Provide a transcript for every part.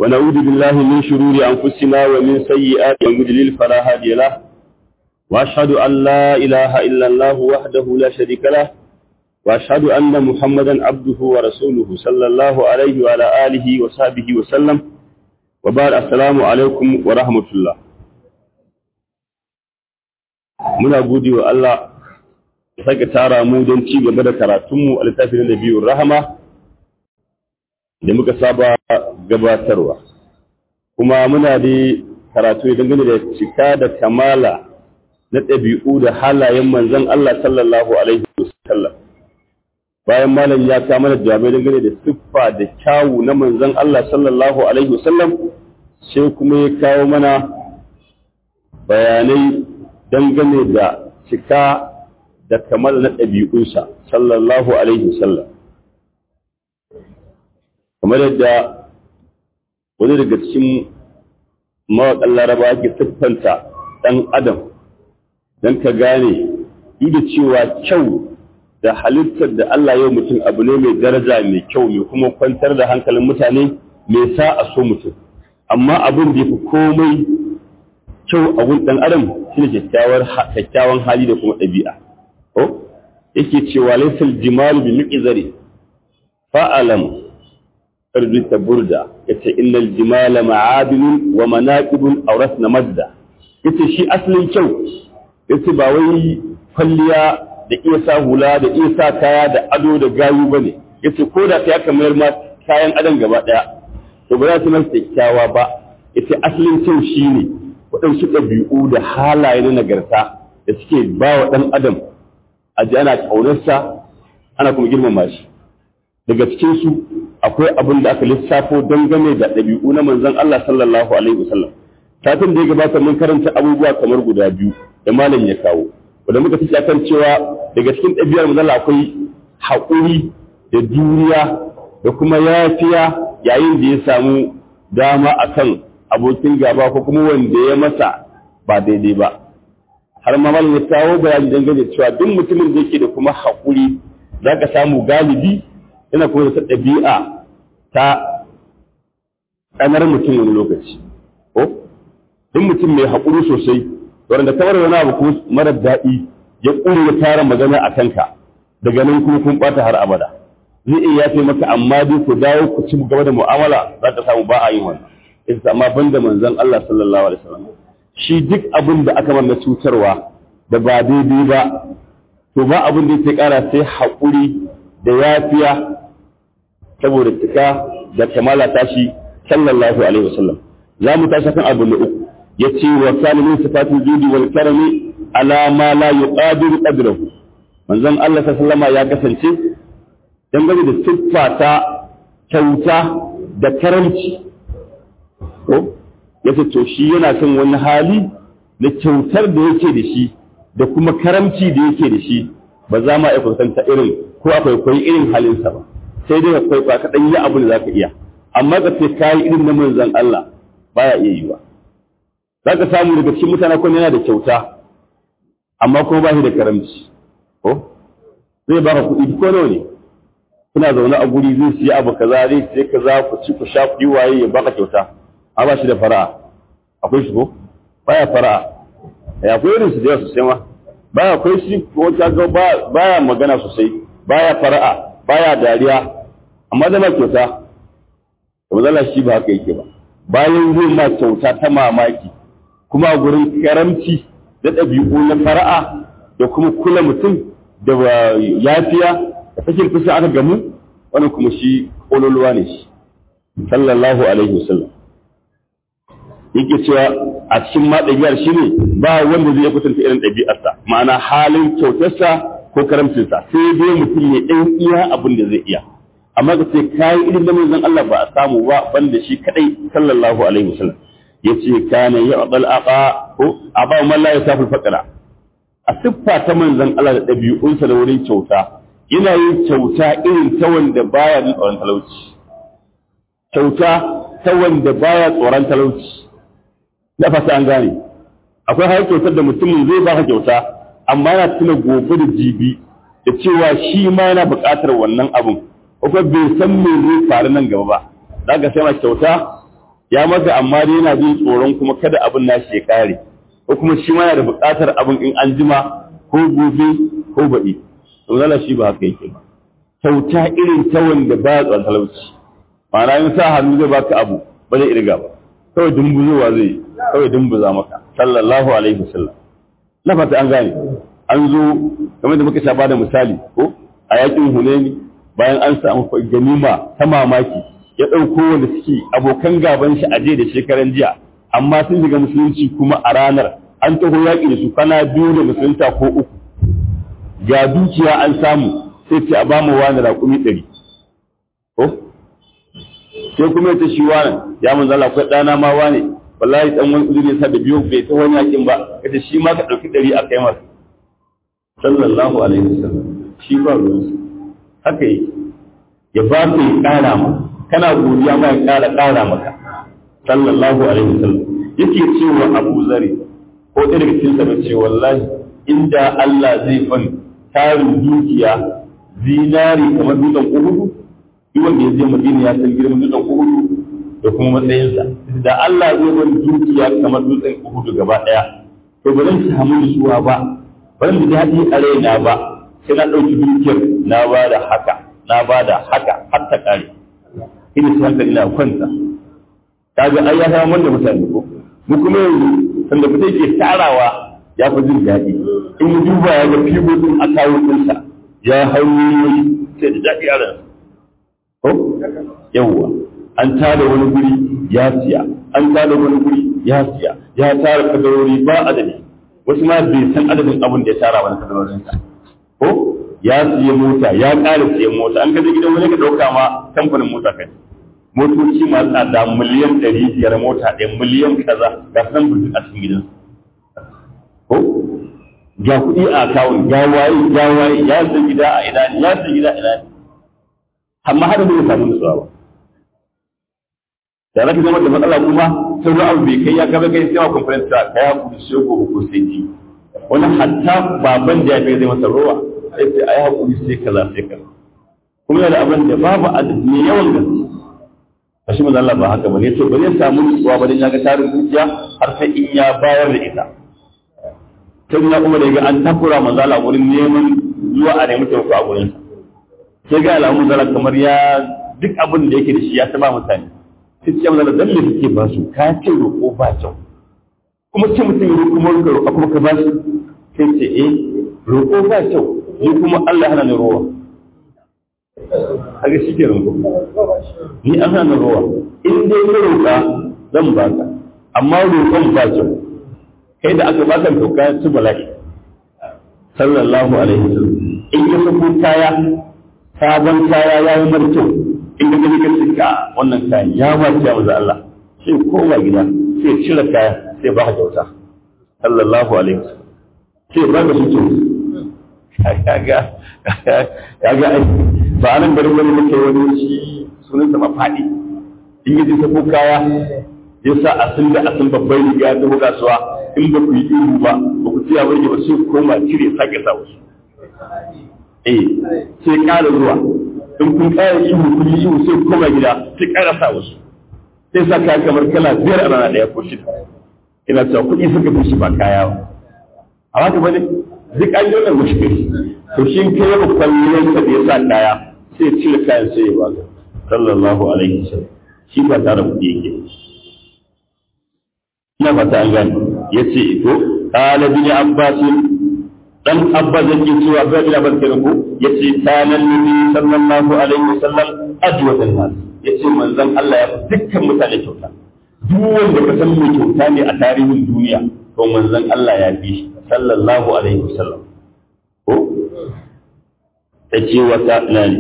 ونعوذ بالله من شرور أنفسنا ومن سيئات المضلل فلا هادي له وأشهد أن لا إله إلا الله وحده لا شريك له وأشهد أن محمدا عبده ورسوله صلى الله عليه وعلى آله وصحبه وسلم وبعد السلام عليكم ورحمة الله muna gode wa Allah ya saka tara mu don ci gaba da karatunmu a littafin da biyun rahama da muka saba gabatarwa kuma muna da karatu ne dangane da cika da kamala na ɗabi'u da halayen manzon Allah sallallahu alaihi wasallam bayan malam ya ta mana jawabai dangane da siffa da kyawu na manzon Allah sallallahu alaihi wasallam sai kuma ya kawo mana bayanai dangane da cika da kamar na ɗabi'unsa sallallahu alaihi wasallam kamar yadda wani daga cikin mawaƙan laraba ke siffanta ɗan adam don ka gane da cewa kyau da halittar da Allah yau mutum abu ne mai daraja mai kyau mai kuma kwantar da hankalin mutane mai sa a so mutum amma abin da ya fi komai kyau a gun ɗan adam shi ne kyakkyawan hali da kuma ɗabi'a ko yake cewa laisal jimalu bi miqzari fa'alam ta burda yace innal jimala ma'adilun wa manaqibun awrasna madda yace shi asalin kyau yace ba wai kwalliya da iya sa hula da iya sa kaya da ado da gayu bane yace ko da ya kamar ma kayan adam gaba daya to ba za su masa kyakkyawa ba yace asalin kyau shine waɗansu ɗabi'u da halaye na nagarta da suke ba wa ɗan adam a ji ana ƙaunarsa ana kuma girmama shi daga cikinsu akwai abin da aka lissafo dangane da ɗabi'u na manzon Allah sallallahu alaihi wasallam satin da ya gabata mun karanta abubuwa kamar guda biyu da malam ya kawo wanda muka fi kan cewa daga cikin ɗabi'ar manzon akwai haƙuri da juriya da kuma yafiya yayin da ya samu dama akan abokin gaba ko kuma wanda ya masa ba daidai ba har ma malam ya kawo bayani dangane cewa duk mutumin da yake da kuma haƙuri za ka samu galibi yana kuma da ɗabi'a ta ƙanar mutum wani lokaci ko duk mutum mai haƙuri sosai wanda kamar wani abu ko mara daɗi ya ƙure ya tara magana a kanka daga nan kuma kun ɓata har abada zai iya yafe maka amma dai ku dawo ku ci gaba da mu'amala za ka samu ba a yin wannan ita amma banda manzon Allah sallallahu alaihi wasallam shi duk abin da aka manna cutarwa da ba daidai ba to ba abin da yake kara sai haƙuri da yafiya saboda cika da kamala tashi sallallahu alaihi wasallam za mu tashi kan abu na uku yace wa kana min sifatul judi wal karami ala ma la yuqadiru qadrahu manzon Allah sallallahu alaihi ya kasance dangane da siffa ta kyauta da karamci ko ya ce to shi yana son wani hali na kyautar da yake da shi da kuma karamci da yake da shi ba za ma aikwatanta irin ko akwai kwai irin halinsa ba sai dai akwai ba kaɗan yi abu da za ka iya amma ka ce kayi irin na manzan Allah baya iya yiwa za ka samu daga cikin mutane kuma yana da kyauta amma kuma ba shi da karamci ko zai baka kuɗi ko nawa ne kuna zaune a guri zai siya abu kaza zai siya kaza ku ci ku sha ku waye ya baka kyauta a ba shi da fara'a akwai shi ko baya fara'a ya akwai irin su da sosai ma baya akwai shi ko ta ga baya magana sosai baya fara'a baya dariya amma da ma kyauta to zalla shi ba haka yake ba bayan zai ma kyauta ta mamaki kuma a gurin karamci da ɗabi'u na fara'a da kuma kula mutum da yafiya da sakin fusa aka gamu wannan kuma shi kololuwa ne shi sallallahu alaihi wasallam yake cewa a cikin ma ɗabi'ar shi ne ba wanda zai kwatanta irin ɗabi'arsa ma'ana halin kyautarsa ko karamcinsa sai dai mutum ya ɗan iya abin da zai iya amma ka ce kayi irin da manzon Allah ba a samu ba banda shi kadai sallallahu alaihi wasallam yace kana ya'dal aqa ko aba man la yasafu faqra a siffa ta manzon Allah da ɗabi'unsa da wurin kyauta yana yin kyauta irin ta wanda baya jin tsoron talauci kyauta ta wanda baya tsoron talauci na fata an gane akwai har kyautar da mutumin zai baka kyauta amma yana tuna gobe da jibi da cewa shi ma yana buƙatar wannan abun ko bai san me zai faru nan gaba ba za ka sai ma kyauta ya maka amma dai yana jin tsoron kuma kada abin nashi ya kare ko kuma shi ma yana da buƙatar abin in an jima ko gobe ko baɗi to zala shi ba haka yake ba kyauta irin ta wanda ba ya tsoron talauci ma'ana in sa hannu zai baka abu ba zai irga ba kawai dumbuzowa zai yi kawai dumbuza maka sallallahu alaihi wasallam na fata an gane an zo kamar da muka sha bada misali ko a yakin hunaini bayan an samu ganima ta mamaki ya ɗauko wanda suke abokan gaban shi a da shekaran jiya amma sun shiga musulunci kuma a ranar an taho yaƙi da su kana biyu da musulunta ko uku ga dukiya an samu sai ce a bamu wani raƙumi ɗari ko sai kuma ya ce shi wani ya mun zala akwai ɗana ma wani wallahi ɗan wani uzuri sa da biyu bai ta wani yaƙin ba kace shi ma ka ɗauki ɗari a kai masa sallallahu alaihi wasallam shi ba ruwansa haka yi ya ba ka ya ƙara ma kana godiya ma ya ƙara ƙara maka sallallahu alaihi wasallam yake cewa Abu Zari ko ɗaya daga cikin sa ce wallahi inda Allah zai fan tarin dukiya zinari kamar dutsen Uhudu duk wanda ya je Madina ya san girman dutsen Uhudu da kuma matsayinsa da Allah zai ban dukiya kamar dutsen Uhudu gaba ɗaya to ba zan samu nutsuwa ba ba zan ji daɗi a raina ba sai na ɗauki dukiyar na ba da haka na ba da haka har ta ƙare ina sai hankali na kwanta kaga ai ya zama wanda mutane ko mu kuma yanzu sanda mutum ke tarawa ya fi jin daɗi in mu duba ya ga fibobin akawun ɗinsa ya hanyoyi sai da daɗi a ransa ko yawwa an tada wani guri ya siya an tada wani guri ya siya ya tara kadarori ba adadi wasu ma bai san adadin abin da ya tara wani kadarorinsa ko ya siya mota ya ƙara siyan mota an kaje gidan wani ka ɗauka ma kamfanin mota kai motoci masu tsada miliyan ɗari biyar mota ɗaya miliyan kaza ga san burjin a cikin gidan ko ga kuɗi a akawun ya waye ya waye ya san gida a ina ne ya san gida a ina ne amma har da bai samu nutsuwa ba da zaka zama da matsala kuma sai wani abu bai kai ya kaga kai sai ma conference ta kai hakuri sai ko ko sai ji wani hatta baban da ya kai zai masa rowa sai sai ai hakuri sai kaza sai kaza kuma yana da abin da babu adadi ne yawan gaske kashi manzo Allah ba haka bane to ba zai samu nutsuwa ba dan ya ga tarin dukiya har sai in ya bayar da ita tun na kuma da ga an takura manzo Allah wurin neman zuwa a nemi taimako a gurin sa sai ga alamun zala kamar ya duk abin da yake da shi ya taba mutane sai ce manzo dan me kike ba su ka ce roƙo ba kyau kuma ce mutum ya roƙo maka roƙo kuma ka ba shi sai ce eh roƙo ba kyau ni kuma Allah hana ni rowa kaga shi ke roƙo ni an hana rowa in dai ka roƙa zan baka amma roƙon ba kyau kai da aka baka to ka ci bala'i sallallahu alaihi wasallam in ka sako kaya sabon kaya ya yi mara kyau in ka gani ka tsika wannan kayan ya ba ta maza Allah sai koma gida sai cire kaya sai ba ka kyauta sallallahu alaihi wasallam sai ba ka su kaga kaga ai ba anan bari wani muke wani shi sunan sa mafadi in yi sako kaya ya sa asin da asin babban riga ta kasuwa in ba ku yi ihu ba ba ku tsaya bari ba sai koma cire sake sa wasu eh sai ƙara zuwa in kun ƙara ihu kun yi ihu sai koma gida sai ƙara sa wasu sai sa kaya kamar kala biyar a rana ɗaya ko shida ina cewa kuɗi suka fi shi ba kaya ba a haka ba ne duk an yi wannan mushkil to shi kai ya kwallon sa da ya sa kaya sai cire kayan sai ya ba sallallahu alaihi wasallam shi ba tare kuɗi yake ina fata an gani yace to qala bin abbas dan abbas yake cewa ga bin abbas kenan ko yace kana nabi sallallahu alaihi wasallam ajwatan nas yace manzon Allah ya dukkan mutane kyauta duk wanda ka san mai kyauta ne a tarihin duniya to manzon Allah ya fi shi sallallahu alaihi wasallam ko yace wata nani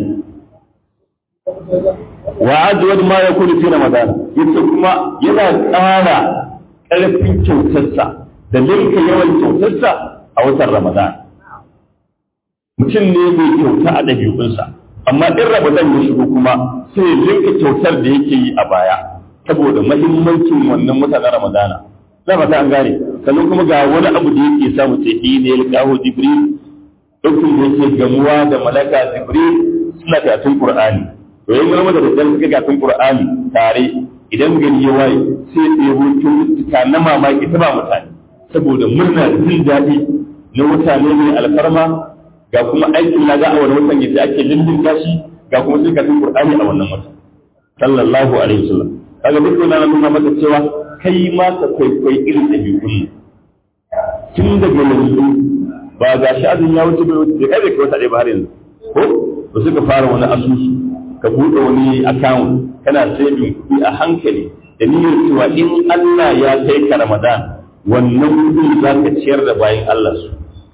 wa ajwad ma yakunu fi ramadan yace kuma yana ƙara ƙarfin kyautarsa da linka yawan kyautarsa a watan Ramadan. Mutum ne mai kyauta a ɗabi'unsa, amma in Ramadan ya shigo kuma sai linka kyautar da yake yi a baya, saboda mahimmancin wannan mutanen Ramadana. Na fata an gane, sannan kuma ga wani abu da yake samu ce shi ne ya Jibril, ɗaukin da yake gamuwa da malaka Jibril suna karatun Qur'ani. To yin gama da daddare suka karatun Qur'ani tare idan gari ya waye sai ya ɗebo kyaututtuka na mamaki ta ba mutane saboda murna da jin daɗi na mutane mai alfarma ga kuma aikin laga a wani watan yadda ake lindin gashi ga kuma sai kafin qur'ani a wannan watan sallallahu alaihi wasallam kaga duk wannan nuna maka cewa kai ma ka kwaikwayi irin ɗabi'un tun daga yanzu ba ga shi azumi ya wuce bai wuce kai bai kai wata ɗaya ba har yanzu ko ba suka fara wani asusu ka buɗe wani account kana saving kuɗi a hankali da niyyar cewa in Allah ya kai ka Ramadan wannan kuɗin za ka ciyar da bayan Allah su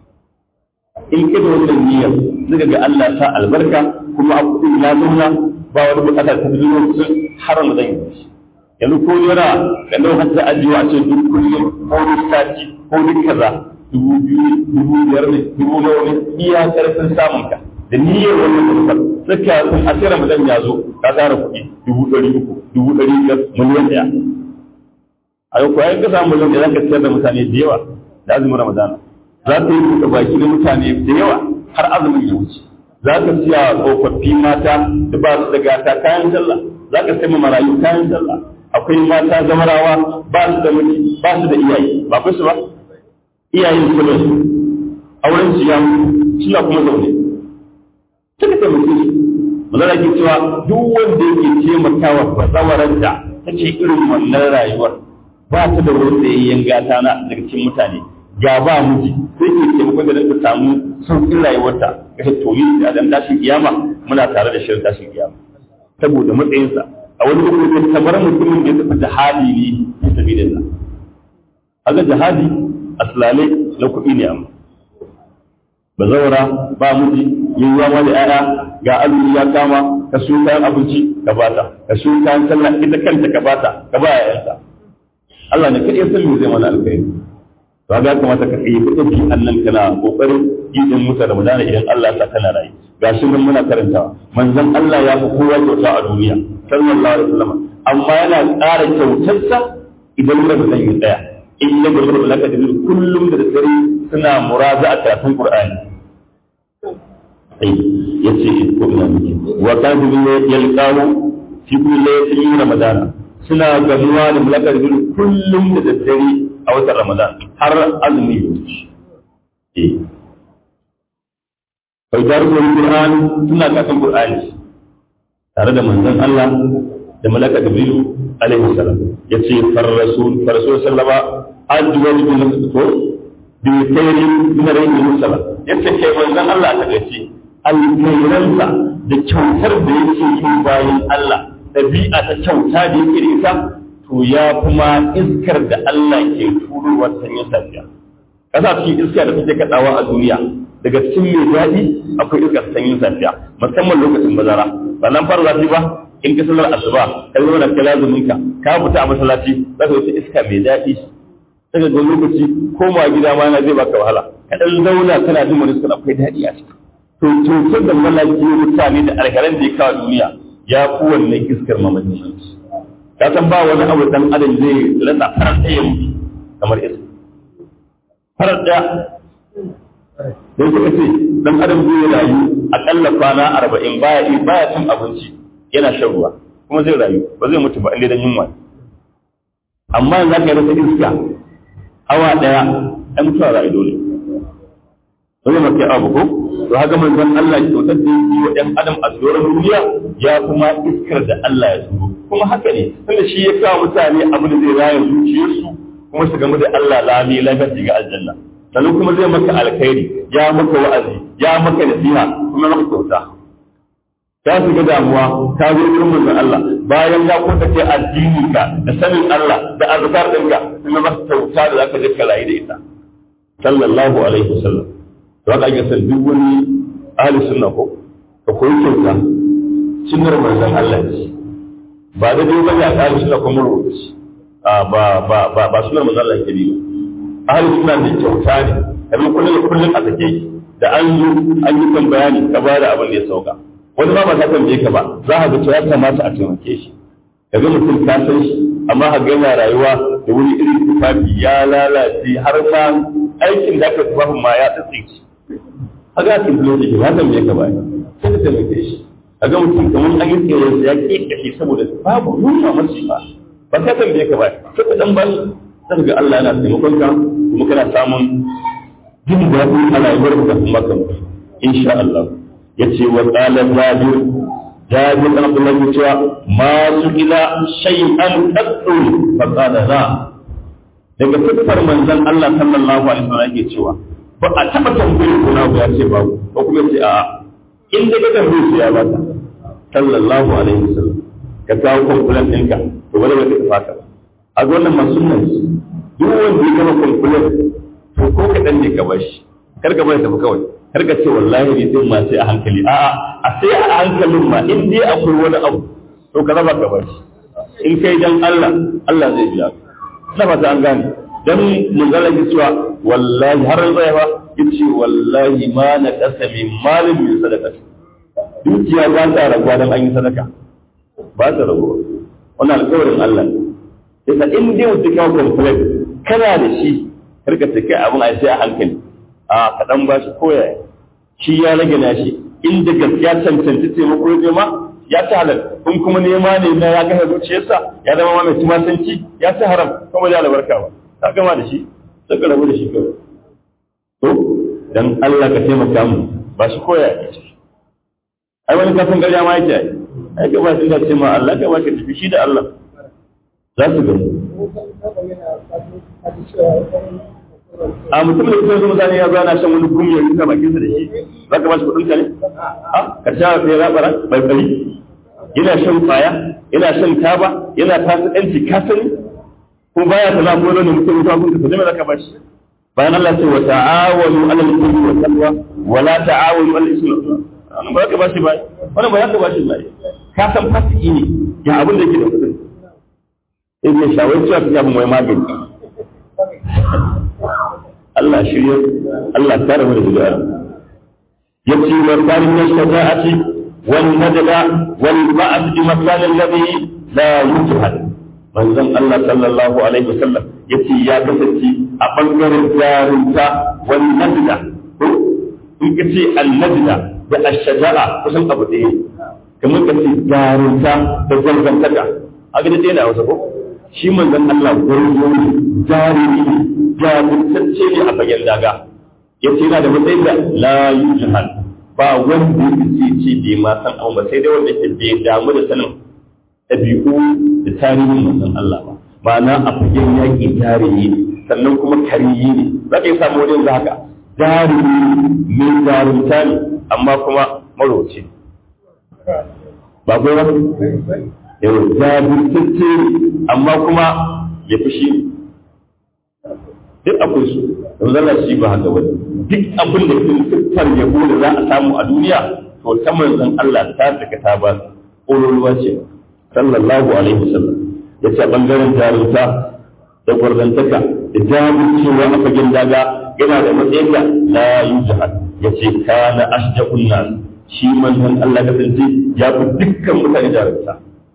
in ka da wannan niyyar zaka ga Allah ta albarka kuma a kuɗin ya zauna ba wani buƙatar ta zuwa kusan har Ramadan ya wuce yanzu ko yara da nan har ta ajiye a ce duk kullum ko duk sati ko duk kaza dubu biyu dubu biyar ne dubu nawa ne iya karfin samun ka da niyyar wannan manufar suka sun a sai ramadan ya zo ka tsara kuɗi dubu ɗari uku dubu ɗari biyar miliyan ɗaya a yau kuwa ka samu miliyan ɗaya za ka ciyar da mutane da yawa da azumin ramadana za ka yi buɗe baki na mutane da yawa har azumin ya wuce za ka siya tsofaffi mata da ba su da gata kayan sallah za ka sai marayu kayan sallah akwai mata zamarawa ba su da miji ba su da iyaye ba ku su ba iyayen su ne auren su ya suna kuma zaune suka taimake su manzara ke cewa duk wanda yake taimakawa bazawarar da ta ce irin wannan rayuwar ba ta da wani tsayayyen gata na daga cikin mutane ga ba miji sai ke taimakon da ta samu sauƙin rayuwarta ga ta toyi da dan tashin kiyama muna tare da shirin tashin kiyama saboda matsayinsa a wani lokaci kamar mutumin da ya tafi jihadi ne fi sabilillah aga jihadi aslalai na kuɗi ne amma ba zaura ba miji yin yawa da 'ya'ya ga azumi ya kama ka so kayan abinci ka bata ka so kayan sallah ita kanta ka bata ka ba 'ya'yanta Allah ne kaɗai san me zai mana alkhairi to ga kamata ka kai kuɗin ki annan kana kokarin yin mutar Ramadan idan Allah ta kana rayu gashi mun muna karantawa manzon Allah ya fi kowa kyauta a duniya sallallahu alaihi wasallam amma yana ƙara kyautarsa idan Ramadan ya tsaya in ya gaba da laka da kullum da dare suna muraza a karatun Qur'ani sai yace ko ina miki wa kadu yalqahu fi kulli laylatin Ramadan suna gamuwa da malakar bil kullum da daddare a watan Ramadan har azumi ya wuce eh kai da Qur'ani suna karatun Qur'ani tare da manzon Allah da malaka Jibril alaihi salam yace far rasul far rasul sallama ajwad bin ko bi khairin min rayyi musalla yace kai manzon Allah ta gace alkhairansa da kyautar da yake yi bayan Allah dabi'a ta kyauta da yake da ita to ya kuma iskar da Allah ke turowa sanyin safiya kasa cikin iska da take kadawa a duniya daga cikin mai daɗi akwai iskar sanyin safiya musamman lokacin bazara ba nan fara zafi ba in ka sallar asuba ka zo da kala zumunka ka fita a masallaci za ka wuce iska mai daɗi daga ga lokaci koma gida ma na zai baka wahala ka dan zauna kana jin wani iskar akwai daɗi a ciki to cutar da malaki mutane da alkaran da ya kawo duniya ya fi wannan iskar mamakin ka san ba wani abu dan adam zai rasa farar ɗaya mutu kamar iska farar ɗaya sai suka ce dan adam zai rayu akalla kwana arba'in baya baya cin abinci yana shan ruwa kuma zai rayu ba zai mutu ba inda dan yunwa amma yanzu aka rasa iska awa daya ai mutuwa rayu dole dole mace abu ko to haka manzon Allah ya kyautar da yi wa ɗan adam a tsoron duniya ya kuma iskar da Allah ya turo kuma haka ne tunda shi ya kawo mutane abu da zai raya zuciyarsu kuma su gamu da Allah lami lafiya shiga aljanna sannan kuma zai maka alkhairi ya maka wa'azi ya maka nasiha kuma maka kyauta ta shiga damuwa ta zo wurin manzon Allah bayan ya kuka ce addini ka da sanin Allah da azkar ɗinka kuma maka kyauta da zaka je ka rayu da ita sallallahu alaihi wasallam to haka ake san duk wani ahli sunna ko ka koyi kyauta sunnar manzon Allah ce ba da dai bane a ahli sunna ko mun rubuce ba ba ba ba sunnar manzon Allah ke bi ba ahli suna da kyauta ne abin kullum kullum a take da an yi an yi kan bayani ka ba da abin da ya sauka wani ba ba ta tambaye ka ba za ka ga cewa ya kamata a taimake shi kaga mutum ka san shi amma ka ga yana rayuwa da wani irin tufafi ya lalace har ma aikin da aka tufafin ma ya tsitsi kaga kin dole shi ya tambaye ka ba sai ka taimake shi kaga mutum kamar an yi tsere ya ke kashe saboda babu nuna masu ba ba ka tambaye ka ba sai ka dan bani sai ga Allah yana taimakon ka kuma kana samun jin daɗi a rayuwar ka kuma kan insha Allah yace wa qala jabir jabir bin Abdullah ya cewa ma su ila shay'an qaddu fa qala la daga fitar manzon Allah sallallahu alaihi wasallam yake cewa ba a taba tambayar ko na ya ce ba ko kuma ce a in da ka tambaye shi ya ba ta sallallahu alaihi wasallam ka kawo kwamfulan ɗinka to wani ba ka fata ba a ga wannan masu nan duk wanda ya gama kwamfulan to ko kaɗan ne ka bashi kar ka bari tafi kawai kar ka ce wallahi ne din ma sai a hankali a'a a sai a hankalin ma in dai akwai wani abu to ka raba ka bashi in kai dan Allah Allah zai biya ka na fata an gane dan mun ga lagi cewa wallahi har zai ba yace wallahi ma na kasami malin min sadaqati dukiya ba ta raguwa don an yi sadaka ba ta raguwa wannan alƙawarin Allah yasa in dai mutum kawo complain kana da shi karka ta kai abin a sai a hankali a kaɗan ba shi koya shi ya rage na shi inda gaskiya cancanci taimako ya ma ya ta halal in kuma nema ne na ya kashe zuciyarsa ya zama ma mai tumasanci ya ta haram kuma da albarka ba ka gama da shi sai ka rabu da shi kawai to dan Allah ka taimaka mu ba shi koya ya ce ai wani kafin garya ma yake ai ka ba shi da ce ma Allah ka ba ka tafi shi da Allah za su gamu a mutum da kuma zuwa zane ya zo ana shan wani gumi ya rika bakinsa da shi za ka ba shi kuɗin ka ne a ka sha sai rabara bai bari yana shan kwaya yana shan taba yana fasikanci ka sani ko baya ta za ko ne mutum ya kun ka zama za ka ba shi bayan Allah ce wa ta'awanu alal birri wa taqwa wa la ta'awanu alal ismi wannan ba za ka ba shi ba wannan ba za ka ba shi ba ka san fasiki ne ya abin da yake da kudin sai ya shawar cewa ta abin mai magani Allah shirya Allah tare mu da bid'a yace wa qarin shaja'ati wal nadla wal ba'd bi makan alladhi la yujhad manzon Allah sallallahu alaihi wasallam yace ya kasance a bangaren jarunta wal nadla in kace al nadla da ashaja'a kusan abu ɗaya kamar ka ce jarunta da zargantaka a ga ɗaya na wasa ko shi manzon Allah gwarzo ne jarumi ne jajirtacce ne a fagen daga ya ce yana da matsayin da la yujhal ba wanda ya ce ce bai ma san abu ba sai dai wanda ke bai damu da sanin ɗabi'u da tarihin manzon Allah ba ma'ana a fagen yaƙi jarumi ne sannan kuma kariyi ne za ka yi samu wani yanzu haka jarumi mai jarumta ne amma kuma maroci ba kai ba yau jajirtacce amma kuma ya fi shi duk akwai su yanzu zalla shi ba haka ba duk abin da ke siffar yabo da za a samu a duniya to ta manzon Allah ta daga ta ba ƙololuwa ce sallallahu alaihi wasallam ya ce bangaren jarumta da gwarzantaka da jajircewa a fagen daga yana da matsayin da la yujhad ya ce kana asjaqun nas shi manzon Allah kasance ya fi dukkan mutane jarumta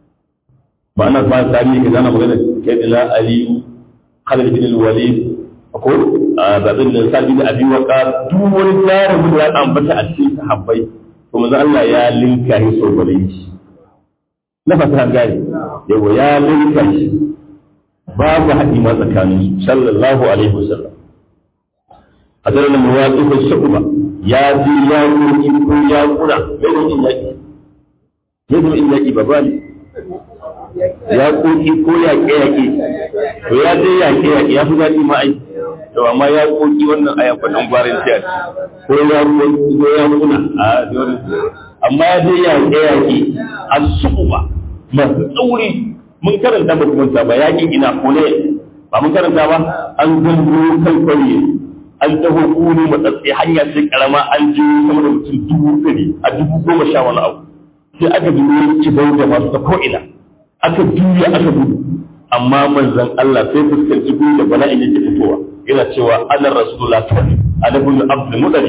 ba ana ba tarihi ka zana magana kai da aliyu Khalid bin Walid ko babin da sabi da abi waka duk wani jarumin da ya ambata a cikin sahabbai to manzo Allah ya linka shi sau bare shi na fata gani yawa ya linka shi babu haɗi ma tsakanin su sallallahu alaihi wasallam hadar da mawaƙi shuba ya ji ya koki ko ya kuna bai da in yaki ya zama in yaki babba ne ya koki ko yaƙe yaƙe to ya je yaƙe yaƙe ya fi daɗi ma ai to amma ya koki wannan aya kwanan gwarin tiyar ko ya koki ko ya kuna a dole amma ya je yaƙe yaƙe a suɓa masu tsauri mun karanta ba kuma ba yaƙin ina ko ne ba mun karanta ba an zango kan ƙauye an taho kuni matsatsi hanya sai karama an ji sama da mutum dubu ɗari a dubu goma sha wani abu sai aka bi wani kibau da masu ta ko'ina aka juya aka gudu amma manzon Allah sai fuskanci gudu da bala'in yake fitowa yana cewa ana rasulullah tani ana bin abdul mudari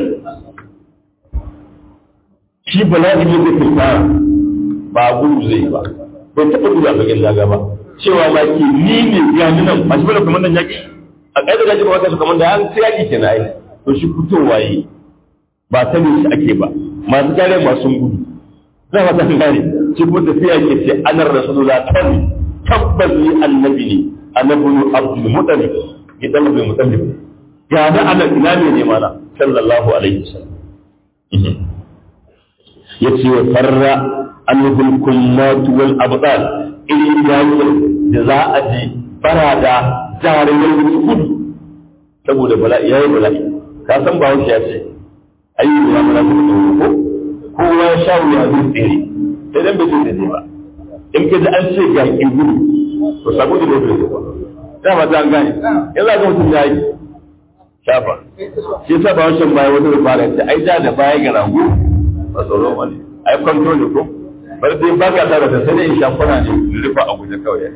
shi bala'in yake fitowa ba gudu zai ba bai taɓa gudu a bakin daga ba cewa ma ke ni ne ya nuna masu bada kuma nan yaƙi a ƙa'ida da jima wata su kamar da an sai yaƙi ke na ai to shi fitowa yi ba ta ne shi ake ba masu kare masu gudu za a ta kare shi kuma tafiya ke ce anar rasulullah tani tabbas ni annabi ne annabi abdul mutalib ya dan abdul mutalib ga da anan ina ne ne mana sallallahu alaihi wasallam yace wa farra annabul kullat wal abdal irin yayin da za a je barada jarumin gudu saboda bala'i yayi bala'i ka san ba ya ce ayyuka ya mala ko kowa ya sha wuya zai tsere sai dan bai tsere ba in ka ji an ce ga ki gudu to sabo da bai tsere ba da ba ta gane in za ka mutum ya yi shafa shi yasa ba wancan baya wata da fara ce ai da da baya ga rago ba tsoro wani ai control ne ko bar dai ba ka tare da sai dai in shafuna ne rufa a guje kawai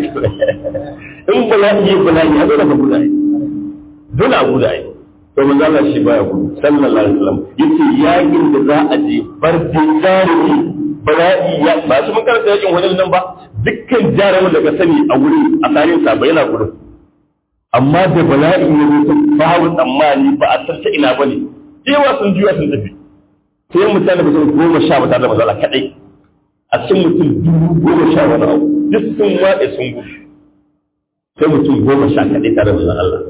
in bala'i bala'i a dole ka gudu ai dole a gudu ai to manzo Allah shi baya gudu sallallahu alaihi wasallam yace yakin da za a je bar dai jarumi bala'i ya ba shi mun karanta yakin wani nan ba dukkan jarumin da ka sani a wuri a tsarin sa ba yana gudu amma da bala'i ya zo babu tsammani ba a san ta ina bane cewa sun juya sun tafi sai mutane ba sun goma sha ba tare da manzo Allah kadai a cikin mutum dubu goma sha wani abu duk sun waɗe sun gudu sai mutum goma sha kaɗai tare da manzo Allah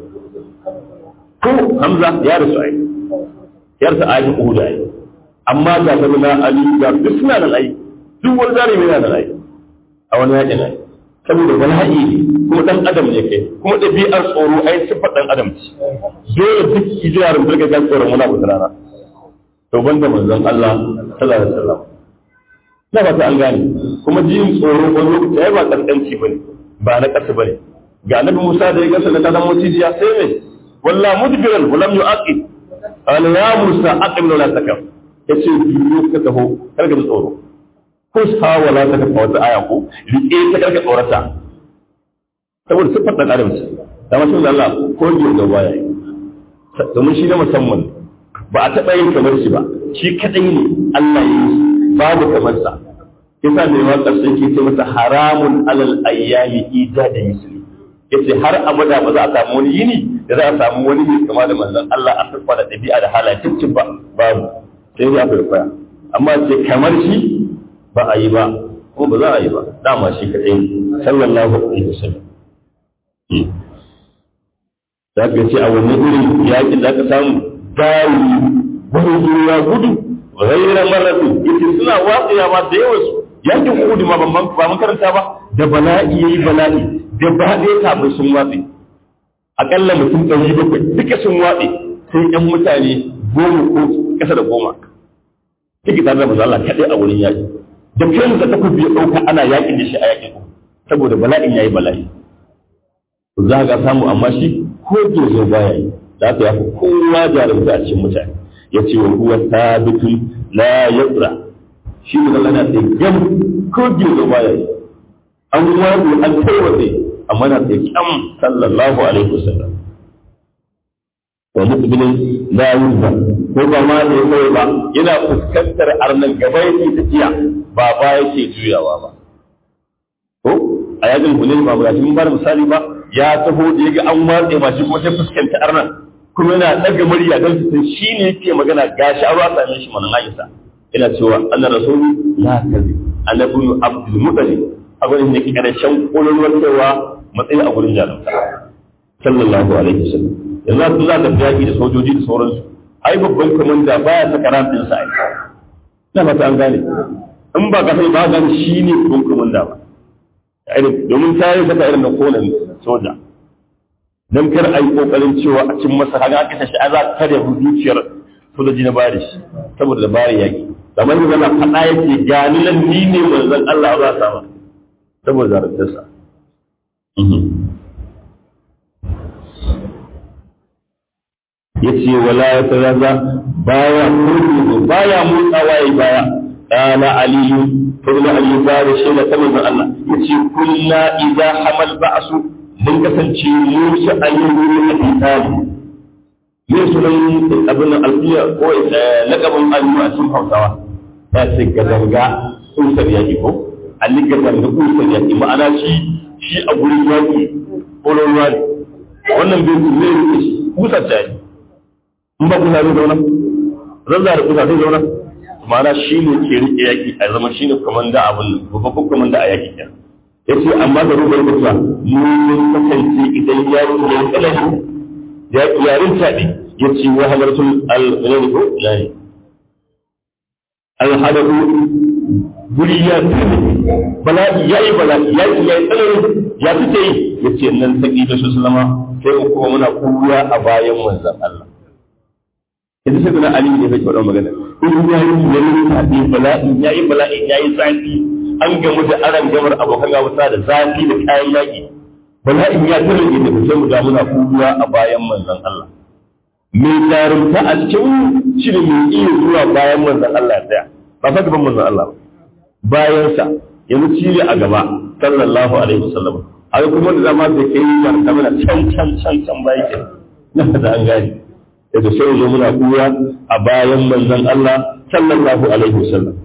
ko Hamza ya rasu ai yarsa ayi Uhud ai amma ga ta na Ali ga duk suna nan ai duk wani zarumi yana nan ai a wani yakin ai saboda bala'i ne kuma dan adam ne kai kuma ɗabi'ar tsoro ai sifar dan adam ce dole duk ijiyarin birga ga tsoron wani abu rana to banda manzon Allah sallallahu alaihi wasallam na ba ta an gane kuma jin tsoro wani lokaci ai ba kaskanci bane ba na ƙasa bane ga annabi Musa da ya gasa da kadan mutijiya sai me walla mudbiran walam yu'aqib qala ya Musa aqim la takam yace biyo ka taho kar ka tsoro ko sa wala ta ka wata aya ko rike ta karka tsorata saboda sifar da adam ce da masu Allah ko ji da baya domin shi na musamman ba a taɓa yin kamar shi ba shi kadai ne Allah ya yi babu kamar sa yasa mai waƙar sai ke ce masa haramun alal ayyami ijada misli yace har abada ba za a samu wani yini da za a samu wani mai kama da manzon Allah a siffa da ɗabi'a da halayen ba babu sai ya fi kwaya amma ce kamar shi ba a yi ba ko ba za a yi ba dama shi kaɗai sallallahu alaihi wasallam za ka ce a wannan irin yaƙin za ka samu gari wani ya gudu ghaira maratu yace suna watsiya ma da yawan su yakin Uhud ma ban ba mun karanta ba da bala'i yayi bala'i da ba ɗaya kafin sun watsi akalla mutum ɗari bakwai duka sun watsi sai ƴan mutane goma ko ƙasa da goma kike tare da manzo Allah kaɗai a wurin yaƙi da kansa ta kubi ɗauka ana yaƙin da shi a yaƙin saboda bala'in yayi bala'i za ga samu amma shi ko dozo baya yi da aka yafi kowa jarumta a cikin mutane ya ce wa huwa sabitun la yaqra shi ne Allah na tsaye gam ko gizo baya yi an wato an tarwatse amma na tsaye kyam sallallahu alaihi wasallam wa muqbilin la yuzba ko ba ma ne kai ba yana fuskantar arnan gaba yake tafiya ba ba yake juyawa ba ko a yakin hulil ba ba mun bar misali ba ya taho da yaga an watse ma shi ko sai fuskanta arnan kuma yana ɗaga murya don su san shi ne yake magana gashi a ruwa same shi mana na'isa ina cewa Allah rasulu la kazi annabi abdul mutalib a gurin da karshen kololuwar cewa matsayi a gurin jarumta sallallahu alaihi wasallam yanzu su za ta yaki da sojoji da sauransu ai babban komanda baya saka ran din sa ai na fata an gane in ba ka sai ba gane shi ne babban komanda ba domin ta yi saka irin da konan soja don kar a yi kokarin cewa a cin masa haka aka tashi a za a kare zuciyar sojoji na bari shi saboda da bari yaki kamar yanzu na faɗa yake gani nan ni ne manzon Allah za a sama saboda zaraftarsa ya ce wala ya taraza baya kurkuku baya motsawa ya baya قال علي فضل علي بار شيء تمام الله يتي كنا إذا حمل بأس mun kasance musu ayyukan a fitali me sunan abin alfiya ko lakabin allu a cikin hausawa ya ce gadanga kusur yaƙi ko alli gadanga kusur yaƙi ma'ana shi shi a gurin yaƙi kolon ruwa ne wannan bai su zai rike shi kusa ce in ba kusa zai zauna zan da kusa zai zauna ma'ana shi ne ke rike yaƙi a zama shi ne komanda abin babban komanda a yaƙi kenan ya ce amma da rubar mutuwa mun kasance idan ya yi ya yi tsanani ya yarin taɗi ya ce wa halartun al-ne ko yani al-hadadu guri ya tsini bala'i ya yi bala'i ya yi ya yi tsanani ya fice yi ya ce nan saki da su salama sai mu kuma muna kuwa a bayan manzon Allah yanzu sai kuna ali ne bai faɗa magana in ya yi ya yi taɗi bala'i ya yi bala'i ya yi zafi an gamu da aran gamar abokan gabata da zafi da kayan yaƙi bala'in ya tare da sai mu da muna kuwa a bayan manzon Allah mai jarumta a cikin shi ne mai iya zuwa bayan manzon Allah daya ba fa gaban manzon Allah ba bayan sa yanzu shi ne a gaba sallallahu alaihi wasallam haka kuma da zama da kai jarumta mana can can can can bayan ke na da an gani yadda sai zo muna kuwa a bayan manzon Allah sallallahu alaihi wasallam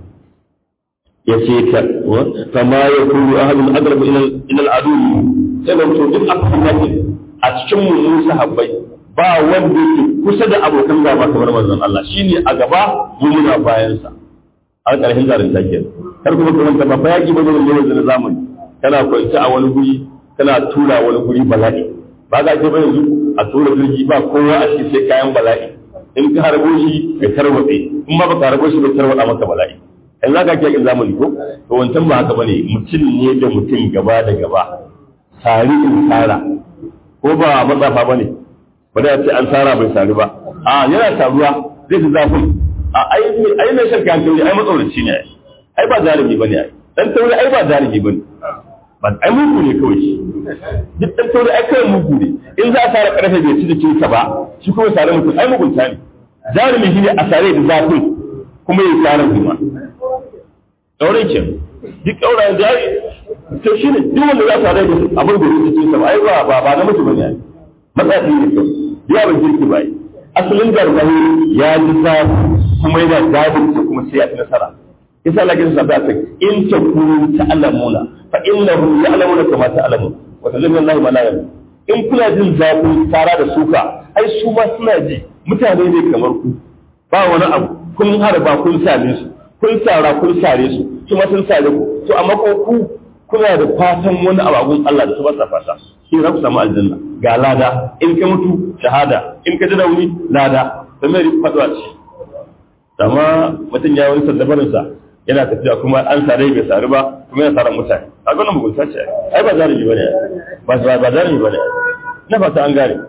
ya ce ka kama ya kuru ahadun agarba ila al'adu sai da mutum duk aka fi a cikin mu sahabbai ba wanda yake kusa da abokan gaba kamar manzon Allah shine a gaba mu muna bayan sa a ƙarshen zarin take kar kuma kuma ta ba yaki ba ne da zamani kana kwanci a wani guri kana tura wani guri bala'i ba ga ke ba yanzu a tura jirgi ba kowa a cikin sai kayan bala'i in ka harbo shi ya tarwatse in ma ba ka harbo shi bai tarwatsa maka bala'i in za ka ke yakin zamani ko to wancan ba haka bane mutum ne da mutum gaba da gaba sari in tsara ko ba matsafa bane ba da ce an tsara bai sari ba a yana taruwa zai ji zafin a ai ai mai shan kayan tauri ai matsauraci ne ai ba zalimi bane ai dan tauri ai ba zalimi bane ba ai mugu ne kawai shi duk dan tauri ai kawai mugu ne in za a tsara karfe bai ci da cinsa ba shi kuma sare mutum ai mugunta ne zalimi shi ne a sare da zafin kuma ya tsara kuma ɗaurin ke duk ɗaura da ya to shi ne duk wanda za su haɗa da abin da su cikin sama ai ba ba ba na mutu bane ai matsayi ne kyau ya ba jirki ba yi asalin gargaɗi ya ji zafi kuma yana zabin ta kuma sai ya fi nasara yasa Allah ya sa ta in ta kunu ta'lamuna fa innahu ya'lamuna kama ta'lamun wa tazallu Allah ma la ya'lam in kuna jin zafin tara da suka ai su ma suna ji mutane ne kamar ku ba wani abu kun harba kun same su kun tsara kun sare su kuma sun sare ku to amma ko ku kuna da fatan wani abagun Allah da su ba sa fata shi za ku samu aljanna ga lada in ka mutu shahada in ka ji rauni lada to me ri fadwa ce amma mutum ya wani saddabarin sa yana tafiya kuma an sare bai sare ba kuma yana sare mutane a ga wannan mugunta ce ai ba zalimi bane ba ba zalimi bane na fata an gane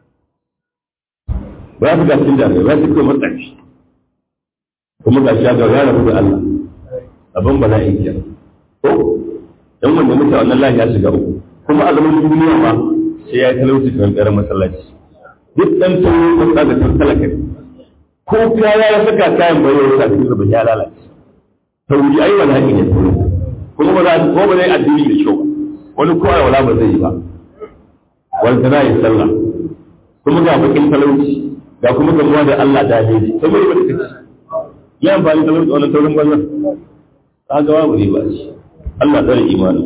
ba su ga cikin jami'ai ba su kuma matsayi kuma ga shi ga gane da Allah abin bala'i ke ko dan wanda muke wannan lahi ya shiga uku kuma a zaman duniya ma sai ya talauci kan ƙarar masallaci duk dan tawo ko da kan talaka ko kaya ya saka kayan bayo ya saka da ya lalace tauri ai wala ne kuma ba za ko ba zai addini da kyau wani ko ai wala ba zai yi ba wanda na yi sallah kuma ga bakin talauci ga kuma gamuwa da Allah da ne sai mai ba da kace ya amfani da wannan taurin wannan ka ga babu riba shi Allah tsare imani